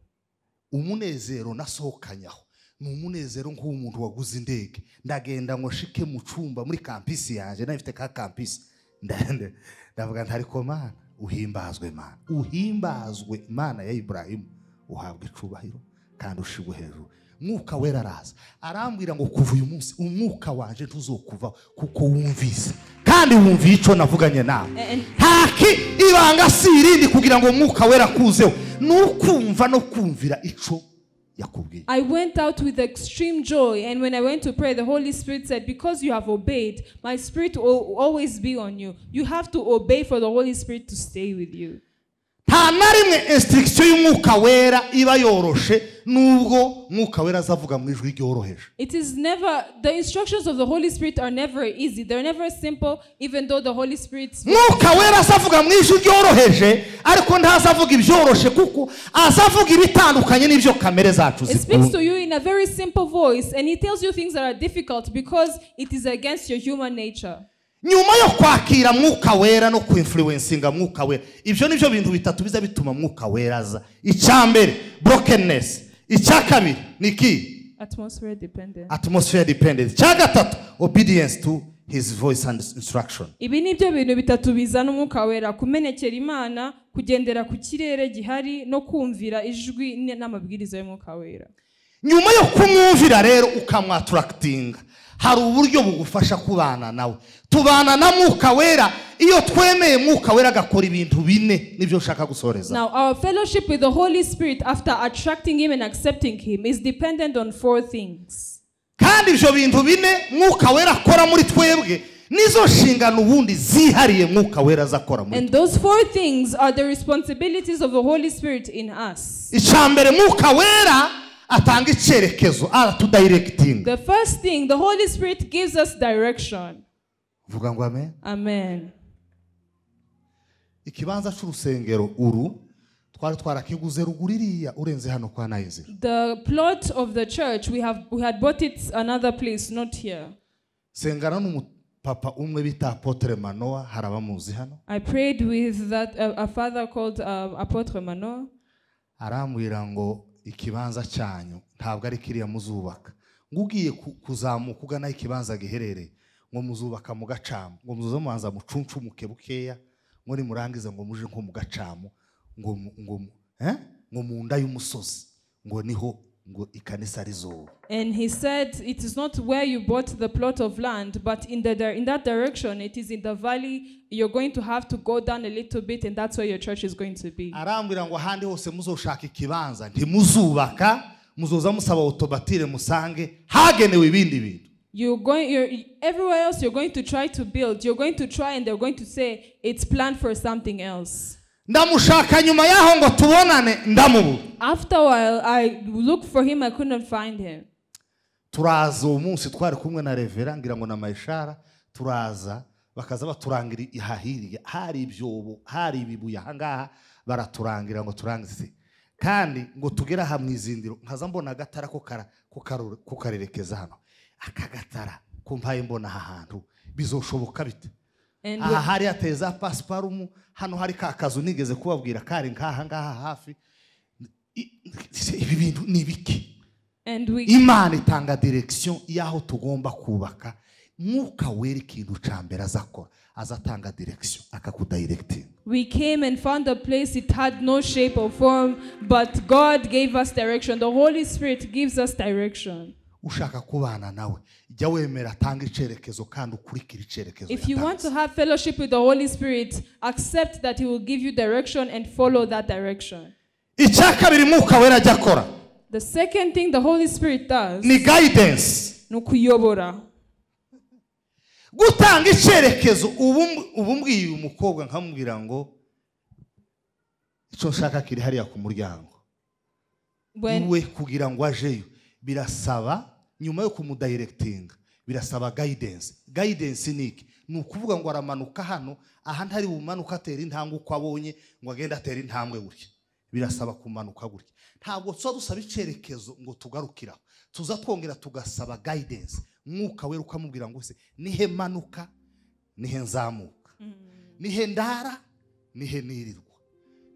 umunezero nasohokanyaho ni umunezero nk'uw'umuntu waguze indege ndagenda ngo nshike mu cumba muri kampisi yanjye nayo ifite ka kampisi Nda- ndavuga nti ariko mana uhimbazwe mana uhimbazwe mana ya iburayimu uhabwa icubahiro kandi ushigwe hejuru mwuka wera araza arambwira ngo kuva uyu munsi umwuka wanje ntuzokuvaho kuko wumvise kandi wumviye icyo navuganye nawe And- ntaki ibanga si irindi kugira ngo umwuka wera kuzeho ni ukumva no kumvira ico yakubwiye I went out with extreme joy, and when I went to pray, the Holy Spirit said, Because you have obeyed, my spirit will always be on you. You have to obey for the Holy Spirit to stay with you. nta na rimwe insitirigisiyo y'umwuka wera iba yoroshe nubwo mwuka wera azavuga mu ijwi ryoroheje It is never, the instructions of the Holy Spirit are never easy. They're never simple, even though the Holy Spirit mwuka wera azavuga mu ijwi ryoroheje ariko ntazavuga ibyoroshe kuko azavuga ibitandukanye n'ibyo kamere zacu it speaks zikunda to you in a very simple voice and it tells you things that are difficult because it is against your human nature. nyuma yo kwakira mwuka wera no kwinfluensinga mwuka wera ibyo ni byo bintu bitatu biza bituma mwuka wera aza icya mbere brokenness icya kabiri ni iki Atmosphere dependent. atmosphere dependence icya gatatu obedience to his voice and instruction ibi ni byo bintu bitatu bizana umwuka wera kumenekera imana kugendera ku kirere gihari no kumvira ijwi n- n'amabwiriza y'umwuka wera nyuma yo kumwumvira rero ukamwatarakitinga hari uburyo bugufasha kubana nawe tubana na mwuka wera iyo twemeye mwuka wera agakora ibintu bine nibyo nshaka gusoreza now our fellowship with the holy spirit after attracting him and accepting him is dependent on four things kandi ibyo bintu bine mwuka wera akora muri twebwe nizo nshingano ubundi zihariye mwuka wera aza akora muri and those four things are the responsibilities of the holy spirit in us icya mbere mwuka wera atanga icyerekezo aratudayiregitinga the first thing the holy spirit gives us direction vuga ngo amen amen ikibanza cy'urusengero uru twari twarakiguze ruguru iriya urenze hano kwa nayizera the plot of the church we have we had bought it another place not here sengana n'umupapa umwe bita apotere manowa hari abamuzi hano I prayed with that uh, a father called uh, Apotre Mano. arambwira ngo ikibanza cyanyu ntabwo ari kiriya muzubaka ngo ugiye ku- kuzamuka ugana aho ikibanza giherereye ngo muzubaka mu gacamu ngo muze mubanza mucuncumuke bukeya ngo nimurangiza ngo muje nko mu gacamu ngo mu- ngo mu- eh? ngo mu nda y'umusozi ngo niho ngo ikanisa rizuba And he said, It is not where you bought the plot of land, but in, the di- in that direction, it is in the valley. You're going to have to go down a little bit, and that's where your church is going to be. arambwira ngo ahandi hose muzoshaka ikibanza ntimuzubaka muzoza musaba otobatire musange hagenewe ibindi bintu You're going, you're, everywhere else, you're going to try to build. You're going to try, and they're going to say, It's planned for something else. ndamushaka nyuma yaho ngo tubonane ndamubura After a while, I looked for him, I couldn't find him. turaza uwo munsi twari kumwe na revera ngira ngo na mayishara turaza bakaza baturangira aha hirya hari ibyobo hari ibibuye aha ngaha baraturangira ngo turangize kandi ngo tugere aha mu izindiro nkaza mbona agatara ko kara- ko karu- ko karerekeza hano aka gatara kumpaye mbona aha hantu bizoshoboka bite And aha hari hateye za pasiparumu hano hari ka kazu nigeze kubabwira kari nk'aha ngaha hafi I- i- ibi bintu ni ibiki and we imana itanga direkisiyo y'aho tugomba kubaka mwuka wera ikintu cya mbere azakora azatanga direkisiyo akakudayiregitinga We came and found a place it had no shape or form, but God gave us direction. The Holy Spirit gives us direction. ushaka kubana nawe jya wemera atanga icyerekezo kandi ukurikire icyerekezo If you want to yatanze have fellowship with the Holy Spirit, accept that He will give you direction and follow that direction. icya kabiri mwuka wera ajya akora The second thing the Holy Spirit does ni gayidensi ni ukuyobora. gutanga icyerekezo ubu ubu mbwiye uyu mukobwa nkamubwira ngo icyo nshaka kiri hariya ku muryango When iwe kugira ngo ajeyo birasaba nyuma yo kumudayiregitinga birasaba gayidensi gayidensi ni iki ni ukuvuga ngo aramanuka hano aha ntari bumanuka atera intambwe uko abonye ngo agende atere intambwe gutya birasaba kumanuka gutya ntabwo tuba dusaba icyerekezo ngo tugarukiraho tuza twongera tugasaba gayidensi mwuka wera ukamubwira ngo se nihe manuka nihe nzamuka nihe ndara nihe nirirwa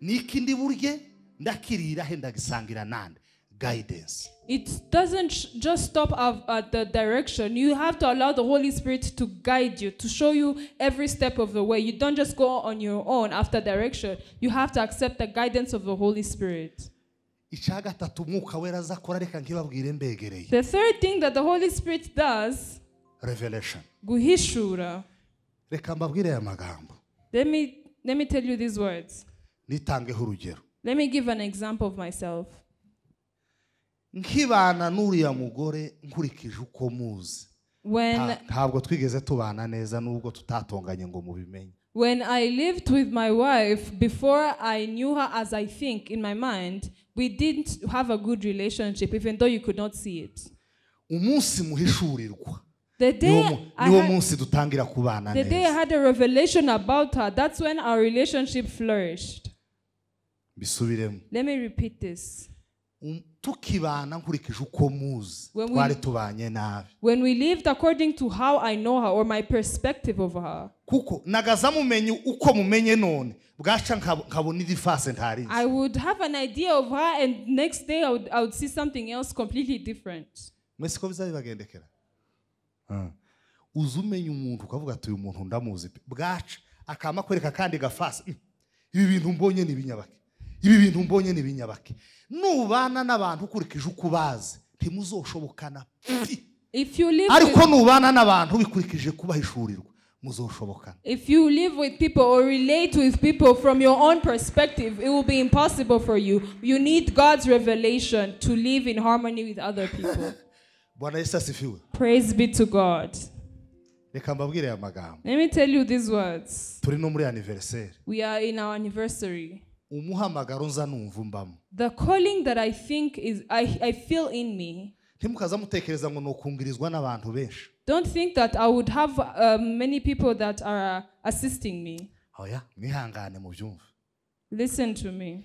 niki ndi burye ndakirira he ndagisangira nande gayidensi it doesn't sh- just stop av- at the direction, you have to allow the Holy Spirit to guide you, to show you every step of the way. You don't just go on your own after direction, you have to accept the guidance of the Holy Spirit. icya gatatu umwuka wera azakora reka nkibabwire mbegereye The third thing that the Holy Spirit does, revelation guhishura. reka mbabwire aya magambo Let me let me tell you these words. nitangeho urugero Let me give an example of myself. nkibana n'uriya mugore nkurikije uko muzi When Nta- ntabwo twigeze tubana neza nubwo tutatonganye ngo mubimenye When I lived with my wife, before I knew her as I think in my mind, we didn't have a good relationship, even though you could not see it. umunsi muhishurirwa The niwo day, mu- I niwo had, munsi dutangira kubana the day I neza had a revelation about her, that's when our relationship flourished. bisubiremo Let me repeat this. Um- tukibana nkurikije uko muzi When we- twari tubanye nabi When we lived according to how I know her or my perspective of her, kuko nagaza mumenye uko mumenye none bwaca nkab- nkabona iri fase ntarizi I would have an idea of her, and next day I would, I would see something else completely different. mwese ko bizabibagendekera uza umenya umuntu ukavuga ati uyu muntu ndamuzi pe bwaca akama kwereka akandi gafasi "Mm, ibi bintu mbonye ni ibinyabake ibi bintu mbonye ni ibinyabake nubana n'abantu ukurikije uko ubazi ntimuzoshobokana pi If you live with, ariko nubana n'abantu bikurikije kubahishurirwa muzoshobokana if you live with people or relate with people from your own perspective, it will be impossible for you. You need God's revelation to live in harmony with other people. bwana yesu asifiwe Praise be to God. reka mbabwire aya magambo Let me tell you these words. turi no muri aniveriseri We are in our anniversary. umuhamagaro nza numva mbamo The calling that I think is I, I feel in me. ntimukaza mutekereza ngo ni ukungirizwa n'abantu benshi Don't think that I would have uh, many people that are assisting me. oya mwihangane mu byumva Listen to me.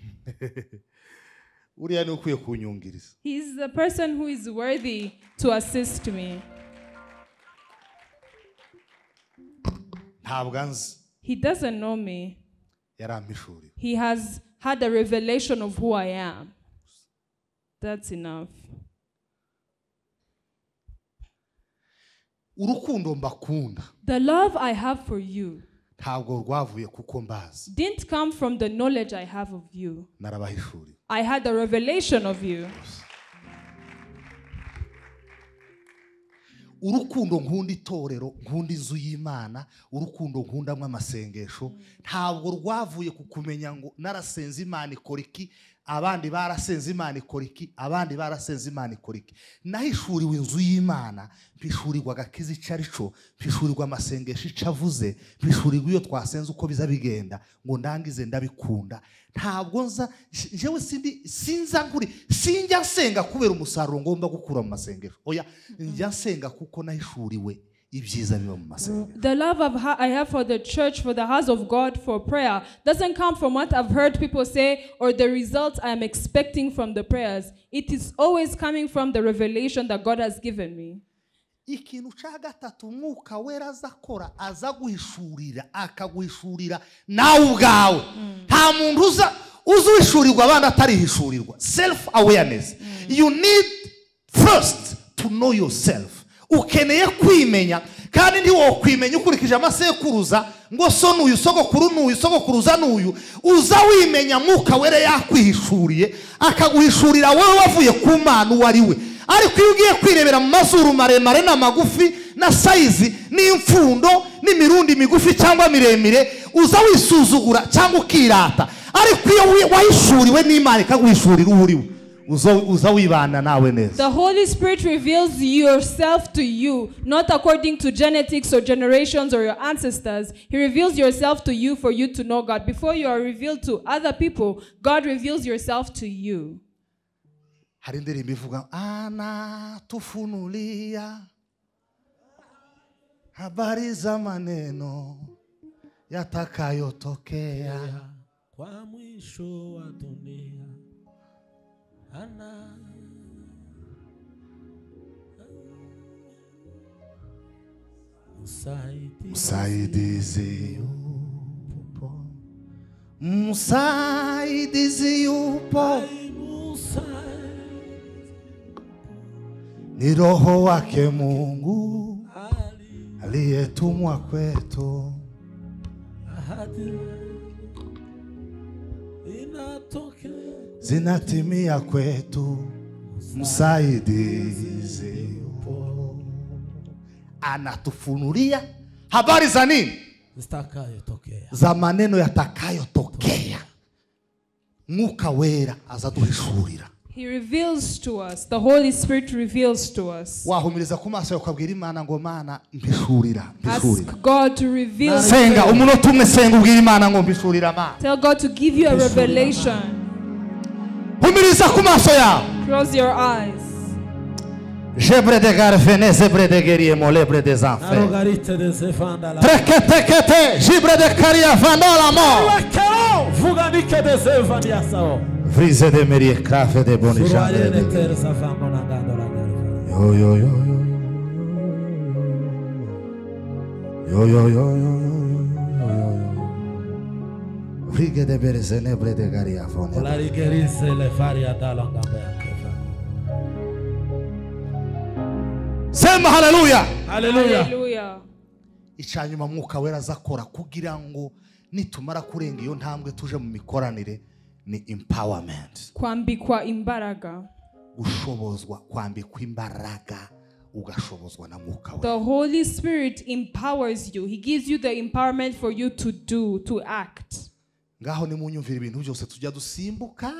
uriya ni ukwiye kunyungiriza He's the person who is worthy to assist me. ntabwo anzi He doesn't know me. yarampishuriwe He has had a revelation of who I am. That's enough. urukundo mbakunda The love I have for you ntabwo rwavuye kuko mbazi didn't come from the knowledge I have of you. narabahishuriwe I had a revelation of you. urukundo nkunda itorero nkunda inzu y'imana urukundo nkundamwo amasengesho ntabwo rwavuye ku kumenya ngo narasenze imana ikora iki abandi barasenze imana ikora iki abandi barasenze imana ikora iki nahishuriwe inzu y'imana mpishurirwa agakiza icyo ari cyo mpishurirwa amasengesho icyo avuze mpishurirwa iyo twasenze uko biza bigenda ngo ndangize ndabikunda ntabwo nza njyewe sindi sinza nkuri sinjya nsenga kubera umusaruro ngomba gukura mu masengesho oya njya nsenga kuko nahishuriwe ibyiza biba mu masengesho The love of ha- I have for the church, for the house of God, for prayer doesn't come from what I've heard people say or the results I'm expecting from the prayers. It is always coming from the revelation that God has given me. ikintu cya gatatu umwuka wera aza akora aza guhishurira akaguhishurira nawe ubwawe nta muntu uza uza uhishurirwa abandi atarihishurirwa self awareness you need first to know yourself ukeneye kwimenya kandi ntiwokwimenya ukurikije amasekuruza ngo so n'uyu sogokuru n'uyu sogokuruza n'uyu uza wimenya mwuka wera yakwihishuriye akaguhishurira wowe wavuye ku mana uwo ari we ariko iyo ugiye kwirebera mu mazuru maremare n'amagufi na sayizi n'imfundo n'imirundi migufi cyangwa miremire uza wisuzugura cyangwa ukirata ariko iyo wi- wahishuriwe n'imana ikaguhishurira uwo uri we uza- uza wibana nawe neza The Holy Spirit reveals yourself to you, not according to genetics or generations or your ancestors. He reveals yourself to you for you to know God. Before you are revealed to other people, God reveals yourself to you. hari indirimbo ivuga ana tufunulia habari za maneno yatakayotokea Kwa mwisho wa dunia ana msaidizi msaidizi yupo msaidizi yupo msaidizi ni roho wake mungu aliyetumwa kwetu ahadi inatokea zinatimia kwetu msaidizi yupo anatufunulia habari za nini zitakayotokea za maneno yatakayotokea mwuka wera azaduhishurira He reveals to us, the Holy Spirit reveals to us. wahumiriza ku maso yawe ukabwira imana ngo mana mbishurira mbishurira Ask God to reveal. to senga you. umunota umwe senga ubwira imana ngo mbishurira mana Tell God to give you a revelation. humiriza ku maso yawe Close your eyes. jebre de garfene zebre de geriemo lebre des enfers narogarite desevanda la treketekete jibre de karia vandola mo Wakero, vuga nike desevani yasao vrise de merie krafe de boni Suruare ne jandere terza fango la gando la gando yo yo yo yo yo yo yo yo yo yo yo yo yo yo vrige de bereze nebre de garia La vandola rigerise le faria dalla gambe anche fango sema haleluya Alleluia Hallelujah. icyanyuma mwuka wera azakora kugira ngo nitumara kurenga iyo ntambwe tuje mu mikoranire ni empowerment Kwambikwa imbaraga. gushobozwa kwambikwa imbaraga ugashobozwa na mwuka we The Holy Spirit empowers you. He gives you the empowerment for you to do, to act. ngaho nimunyumvira ibintu byose tujya dusimbuka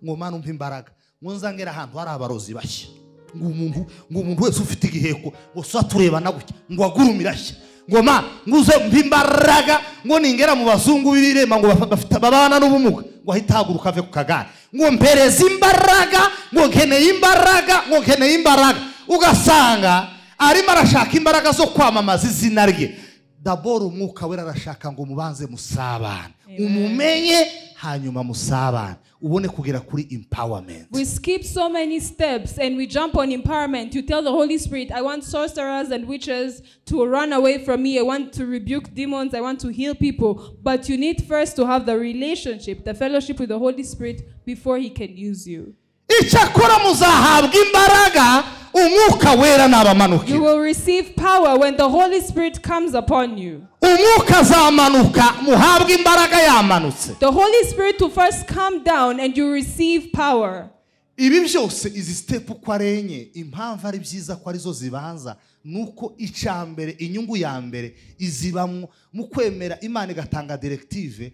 ngo mana umva imbaraga ngo nzangere ahantu hari abarozi bashya ngo umuntu ngo umuntu wese ufite igiheko ngo so turebana gutya ngo agurumire ashya ngo ma ngo uze umva imbaraga ngo ningera mu bazungu b'irema ngo bafa- bafite babana n'ubumuga ngo ahite ahaguruka ave ku kagare ngo mpereze imbaraga ngo nkeneye imbaraga ngo nkeneye imbaraga ugasanga arimo arashaka imbaraga zo kwamamaza izina rye daboro umwuka wera arashaka ngo mubanze musabane umumenye hanyuma musabane ubone kugera kuri empowerment We skip so many steps and we jump on empowerment. You tell the Holy Spirit, I want sorcerers and witches to run away from me. I want to rebuke demons. I want to heal people. But you need first to have the relationship, the fellowship with the Holy Spirit before He can use you. icyakora muzahabwa imbaraga umwuka wera You nabamanukira will receive power when the Holy Spirit comes upon you. umwuka azamanuka muhabwe imbaraga yamanutse The Holy Spirit will first come down and you receive power. ibi byose izi sitepu uko arenye impamvu ari byiza ko arizo zibanza ni uko icya mbere inyungu ya mbere izibamwo mu kwemera imana igatanga direktive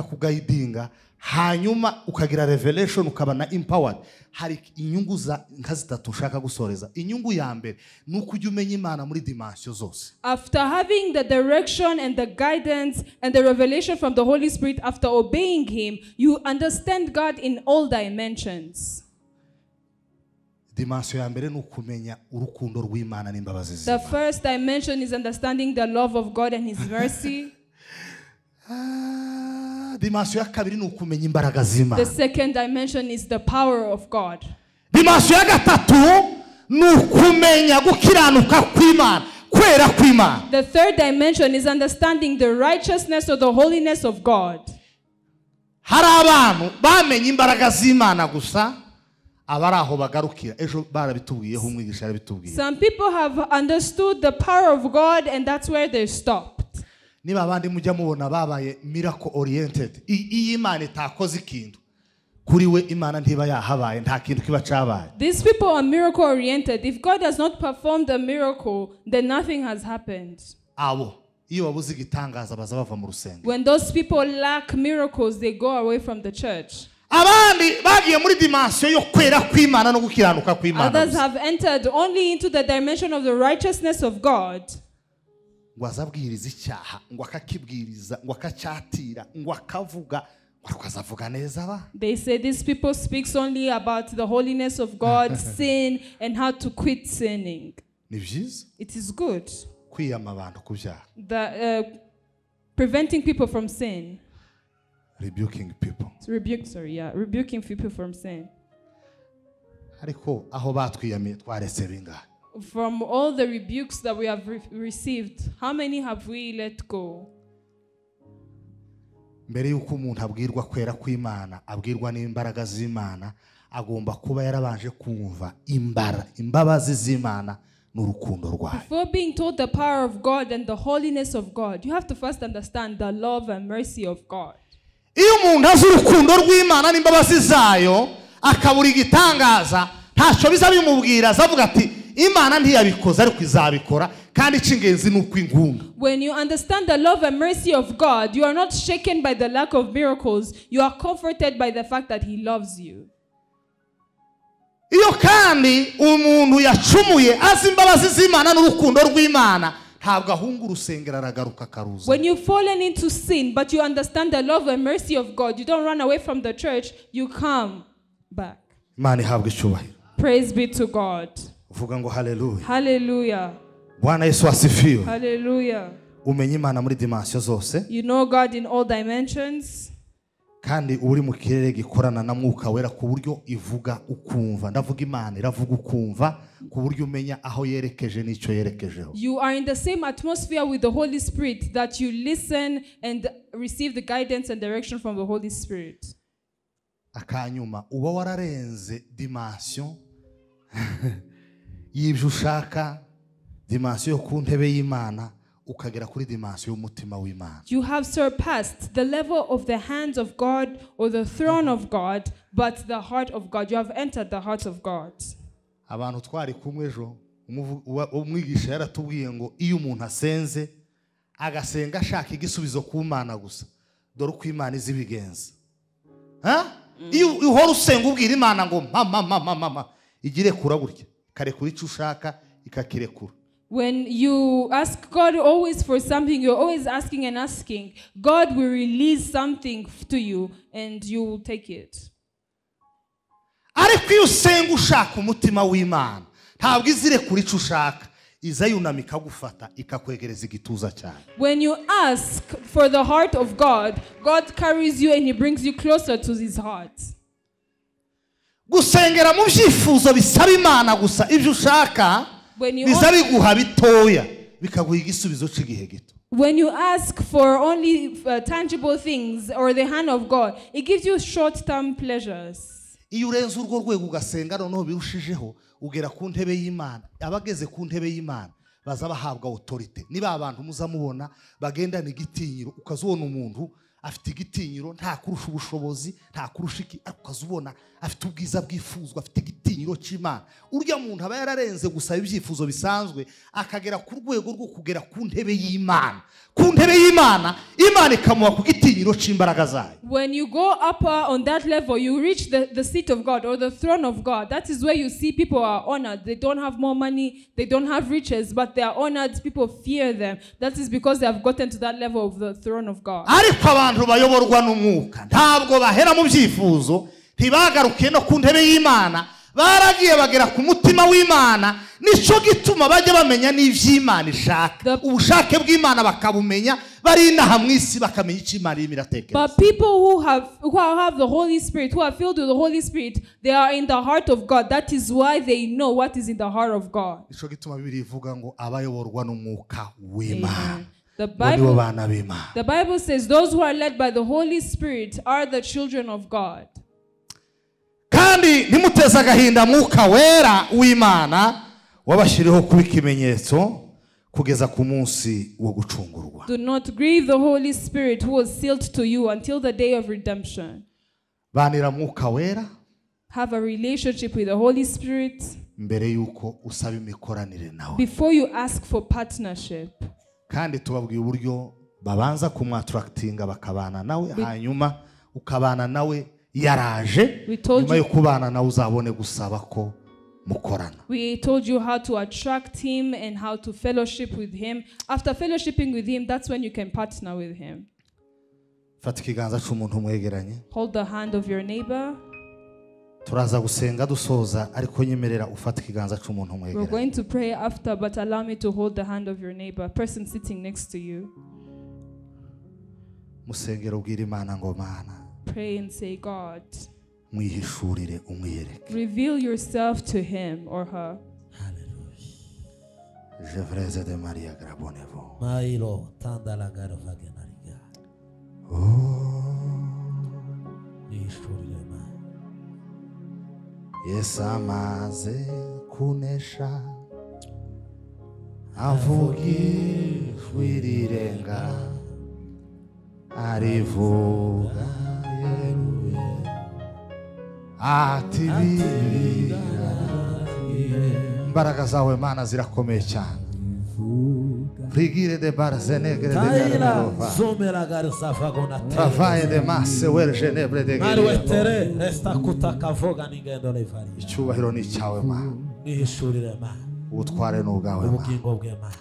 ikakugayidinga hanyuma ukagira revelation ukaba na empowered hari inyungu za nka zitatu ushaka gusoreza inyungu ya mbere ni uko ujya umenya imana muri dimansiyo zose After having the direction and the guidance and the revelation from the Holy Spirit, after obeying Him, you understand God in all dimensions. dimansiyo ya mbere ni ukumenya urukundo rw'imana n'imbabazi ze The first dimension is understanding the love of God and His mercy. Ah, dimansiyo ya kabiri ni ukumenya imbaraga z'imana The second dimension is the power of God. dimansiyo ya gatatu ni ukumenya gukiranuka kw'imana kwera kw'imana The third dimension is understanding the righteousness or the holiness of God. hari abantu bamenye imbaraga z'imana gusa abari aho bagarukira ejo barabitubwiyeho umwigisha yarabitubwiye Some people have understood the power of God and that's where they stopped. niba abandi mujya mubona babaye miracle oriented I- iyo imana itakoze ikintu kuri we imana ntiba yahabaye nta kintu kiba cyabaye These people are miracle oriented. If God has not performed a miracle, then nothing has happened. abo iyo babuze igitangaza baza bava mu rusengero When those people lack miracles, they go away from the church. abandi bagiye muri dimansiyo yo kwera kw'imana no gukiranuka kw'imana Others gusa. have entered only into the dimension of the righteousness of God. ngo azabwiriza icyaha ngo akakibwiriza ngo akacyatira ngo akavuga ngo ariko azavuga neza ba They say these people speaks only about the holiness of God, sin, and how to quit sinning. ni byiza It is good kwiyama abantu ku byaha that uh, preventing people from sin, rebuking people to rebuke, sorry, yeah, rebuking people from sin. ariko aho batwiyamiye twaretse bingahe From all the rebukes that we have re- received, how many have we let go? mbere y'uko umuntu abwirwa kwera kw'imana abwirwa n'imbaraga z'imana agomba kuba yarabanje kumva imbara imbabazi z'imana n'urukundo rwayo Before being told the power of God and the holiness of God, you have to first understand the love and mercy of God. iyo umuntu azi urukundo rw'imana n'imbabazi zayo akabura igitangaza ntacyo biza bimubwira azavuga ati imana ntiyabikoze ariko izabikora kandi icy'ingenzi ni uko ingunga When you understand the love and mercy of God, you are not shaken by the lack of miracles. You are comforted by the fact that He loves you. iyo kandi umuntu yacumuye azi imbabazi z'imana n'urukundo rw'imana ntabwo ahunga urusengero aragaruka akaruza When you've fallen into sin, but you understand the love and mercy of God, you don't run away from the church, you come back. imana ihabwa icyubahiro Praise be to God. uvuga ngo haleluya Hallelujah. bwana yesu wasifiwe Hallelujah. umenya imana muri dimansiyo zose You know God in all dimensions. kandi uri mu kirere gikorana na mwuka wera ku buryo ivuga ukumva ndavuga imana iravuga ukumva ku buryo umenya aho yerekeje n'icyo yerekejeho You are in the same atmosphere with the Holy Spirit that you listen and receive the guidance and direction from the Holy Spirit. akanyuma uba wararenze dimansiyo y'ibyo ushaka dimansiyo yo ku ntebe y'imana ukagera kuri dimansiyo y'umutima w'imana You have surpassed the level of the hands of God or the throne of God, but the heart of God. You have entered the heart of God. abantu twari kumwe ejo umuvu- uwa- umwigisha yaratubwiye ngo iyo umuntu asenze agasenga ashaka igisubizo ku mana gusa dore uko imana izi ibigenza Ha? iyo uhora usenga ubwira imana ngo mama mama mama igirekura burya ikarekura icyo ushaka ikakirekura When you ask God always for something, you're always asking and asking. God will release something f- to you and you will take it. ariko iyo usenga ushaka umutima w'imana ntabwo izirekura icyo ushaka iza yunamika agufata ikakwegereza igituza cyane When you ask for the heart of God, God carries you and He brings you closer to His heart. gusengera mu byifuzo bisaba imana gusa ibyo ushaka When you biza biguha bitoya bikaguha igisubizo cy'igihe gito When you ask for only uh, tangible things or the hand of God, it gives you short term pleasures. iyo urenze urwo rwego ugasenga noneho birushijeho ugera ku ntebe y'imana abageze ku ntebe y'imana baza bahabwa otorite niba abantu muza mubona bagendana igitinyiro ukaza ubona umuntu afite igitinyiro nta kurusha ubushobozi nta kurusha iki ariko ukaza ubona afite ubwiza bwifuzwa afite igitinyiro cy'imana urya muntu aba yararenze gusaba ibyifuzo bisanzwe akagera ku rwego rwo kugera ku ntebe y'imana ku ntebe y'imana imana ikamuha ku gitinyiro cy'imbaraga zayo When you go up uh, on that level, you reach the, the seat of God or the throne of God. That is where you see people are honored. They don't have more money, they don't have riches, but they are honored. People fear them. That is because they have gotten to that level of the throne of God. ariko abantu bayoborwa n'umwuka ntabwo bahera mu byifuzo ntibagaruke no ku ntebe y'imana baragiye bagera ku mutima w'imana nicyo gituma bajya bamenya n'iby'imana ishaka The- ubushake bw'imana bakabumenya bari inaha mu isi bakamenya icyo imana irimo iratekereza But people who have who have the Holy Spirit, who are filled with the Holy Spirit, they are in the heart of God. That is why they know what is in the heart of God. nicyo gituma bibiri ivuga ngo abayoborwa n'umwuka Amen. w'imana The bo nibo Bible, bana b'imana the Bible says those who are led by the Holy Spirit are the children of God. kandi ntimuteze agahinda mwuka wera w'imana wabashyiriho kuba ikimenyetso kugeza ku munsi wo gucungurwa Do not grieve the Holy Spirit who was sealed to you until the day of redemption. banira mwuka wera Have a relationship with the Holy Spirit mbere y'uko usaba imikoranire nawe before you ask for partnership. kandi tubabwiye uburyo babanza kumwatarakitinga bakabana nawe hanyuma ukabana nawe yaraje We told nyuma you- yo kubana nawe uzabone gusaba ko mukorana We told you how to attract him and how to fellowship with him. After fellowshipping with him, that's when you can partner with him. fata ikiganza cy'umuntu mwegeranye Hold the hand of your neighbor. turaza gusenga dusoza ariko nyemerera ufata ikiganza cy'umuntu We're mwegeranye going to pray after, but allow me to hold the hand of your neighbor, person sitting next to you. musengero ubwira imana ngo mana Pray and say, God, mwihishurire umwiyereke reveal yourself to him or her. jevreze de mariya garabonevo Mailo, tanda la garo fage na riga. Nishurire ma. Yesu amaze kunesha avuga ijwi rirenga arivuga yeruye ati biriya imbaraga zawe mana zirakomeye cyane rigire de barzenegre de Kaila garova zomera gari savago travaye de masse were genebre de nawe gerero tere resita kutakavoga n'ingendo n'ivariye icyubahiro ni icyawe mana ihishurire mana ubutware ni ubwawe mana ubugingo bwe mana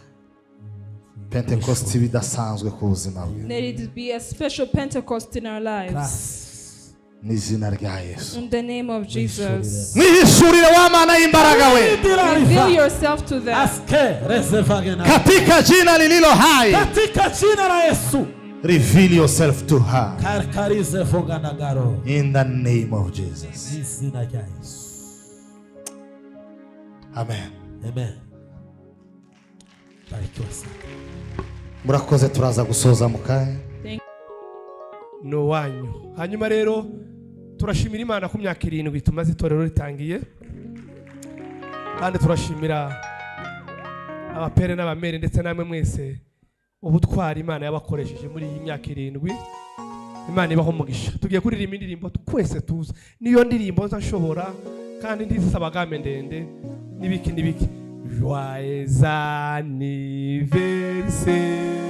pentekosti bidasanzwe ku buzima bwe Let it be a special Pentecost in our lives. Christ. n'izina rya yesu In the name of Jesus. mwihishurire wa mana y'imbaraga we Reveal yourself to them. Aske reservage na katika jina lililo hai katika jina la Yesu reveal yourself to her karikarize vonga na garo in the name of jesus izina rya Yesu amen amen barikiwa sana murakoze turaza gusoza mu kanya ni uwanyu hanyuma rero turashimira imana ku myaka irindwi tumaze itorero ritangiye kandi turashimira abapere n'abamere ndetse namwe mwese ubutwari imana yabakoresheje muri iyi myaka irindwi imana ibaho umugisha tugiye kuririmba indirimbo twese tuzi niyo ndirimbo nza nshobora kandi ntizisaba game ndende n'ibiki n'ibiki joyeux anniversaire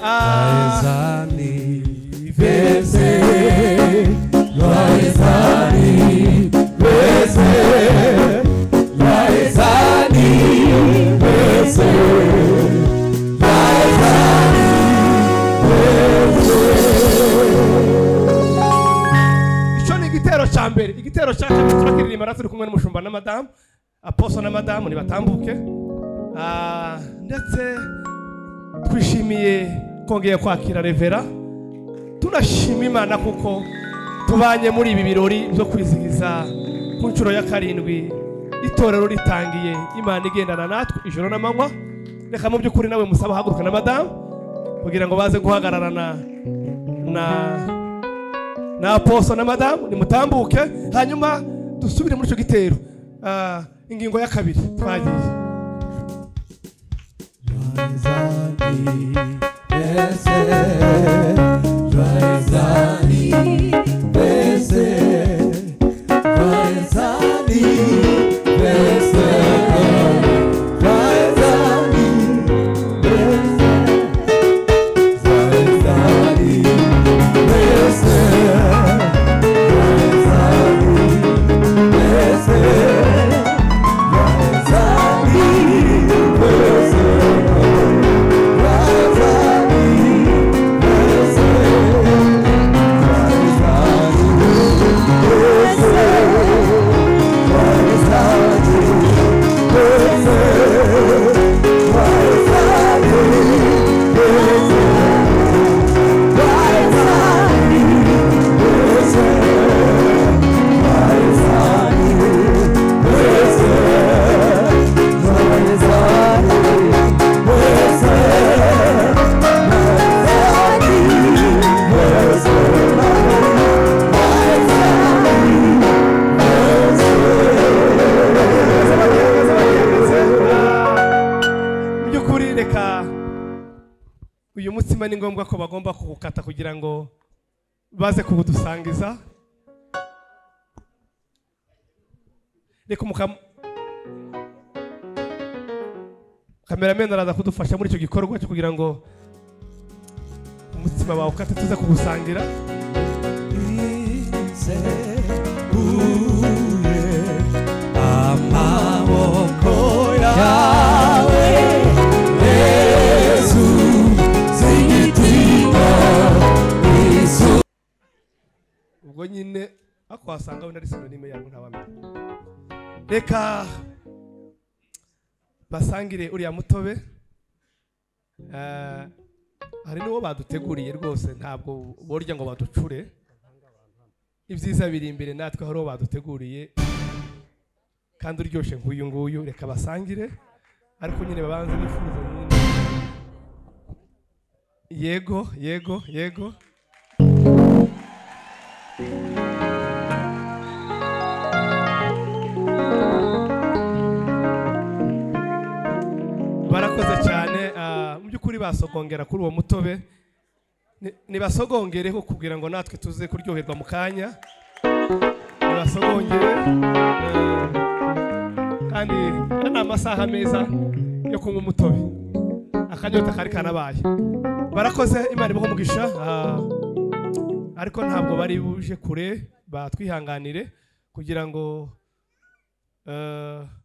Ah. icyo ni igitero cya mbere igitero cya kabiri turakiririmba natwe turi kumwe n'umushumba na madamu aposo na madamu nibatambuke Ah, ndetse twishimiye kongeye kwakira revera tunashima imana kuko tubanye muri ibi birori byo kwizihiza ku nshuro ya karindwi itorero ritangiye imana igendana natwe ijoro n'amanywa reka mu by'ukuri nawe musaba haguruka na madamu kugira ngo baze guhagararana na na aposo na madamu nimutambuke hanyuma dusubire muri icyo gitero Ah, ingingo ya kabiri twagiye mu by'ukuri reka uyu mutsima ni ngombwa ko bagomba kuwukata kugira ngo baze kuwudusangiza reka umukam kameramende araza kudufasha muri icyo gikorwa cyo kugira ngo umutsima bawukate tuze kuwusangira ubwo nyine ako wasanga wenda ari sinonime yawe ntabamenya reka basangire uriya mutobe Eh, hari n'uwo baduteguriye rwose ntabwo borya ngo baducure ibyiza biri imbere natwe hari uwo baduteguriye kandi uryoshye nk'uyu nguyu reka basangire ariko nyine babanze bifuza nyine yego yego yego basogongera kuri uwo mutobe Ni- nibasogongereho kugira ngo natwe tuze kuryoherwa mu kanya nibasogongere eh, kandi aya ni amasaha meza yo kunywa umutobe akanyota kari kanabaye barakoze imana ibaho umugisha ah, ariko ntabwo bari buje kure batwihanganire kugira ngo eh,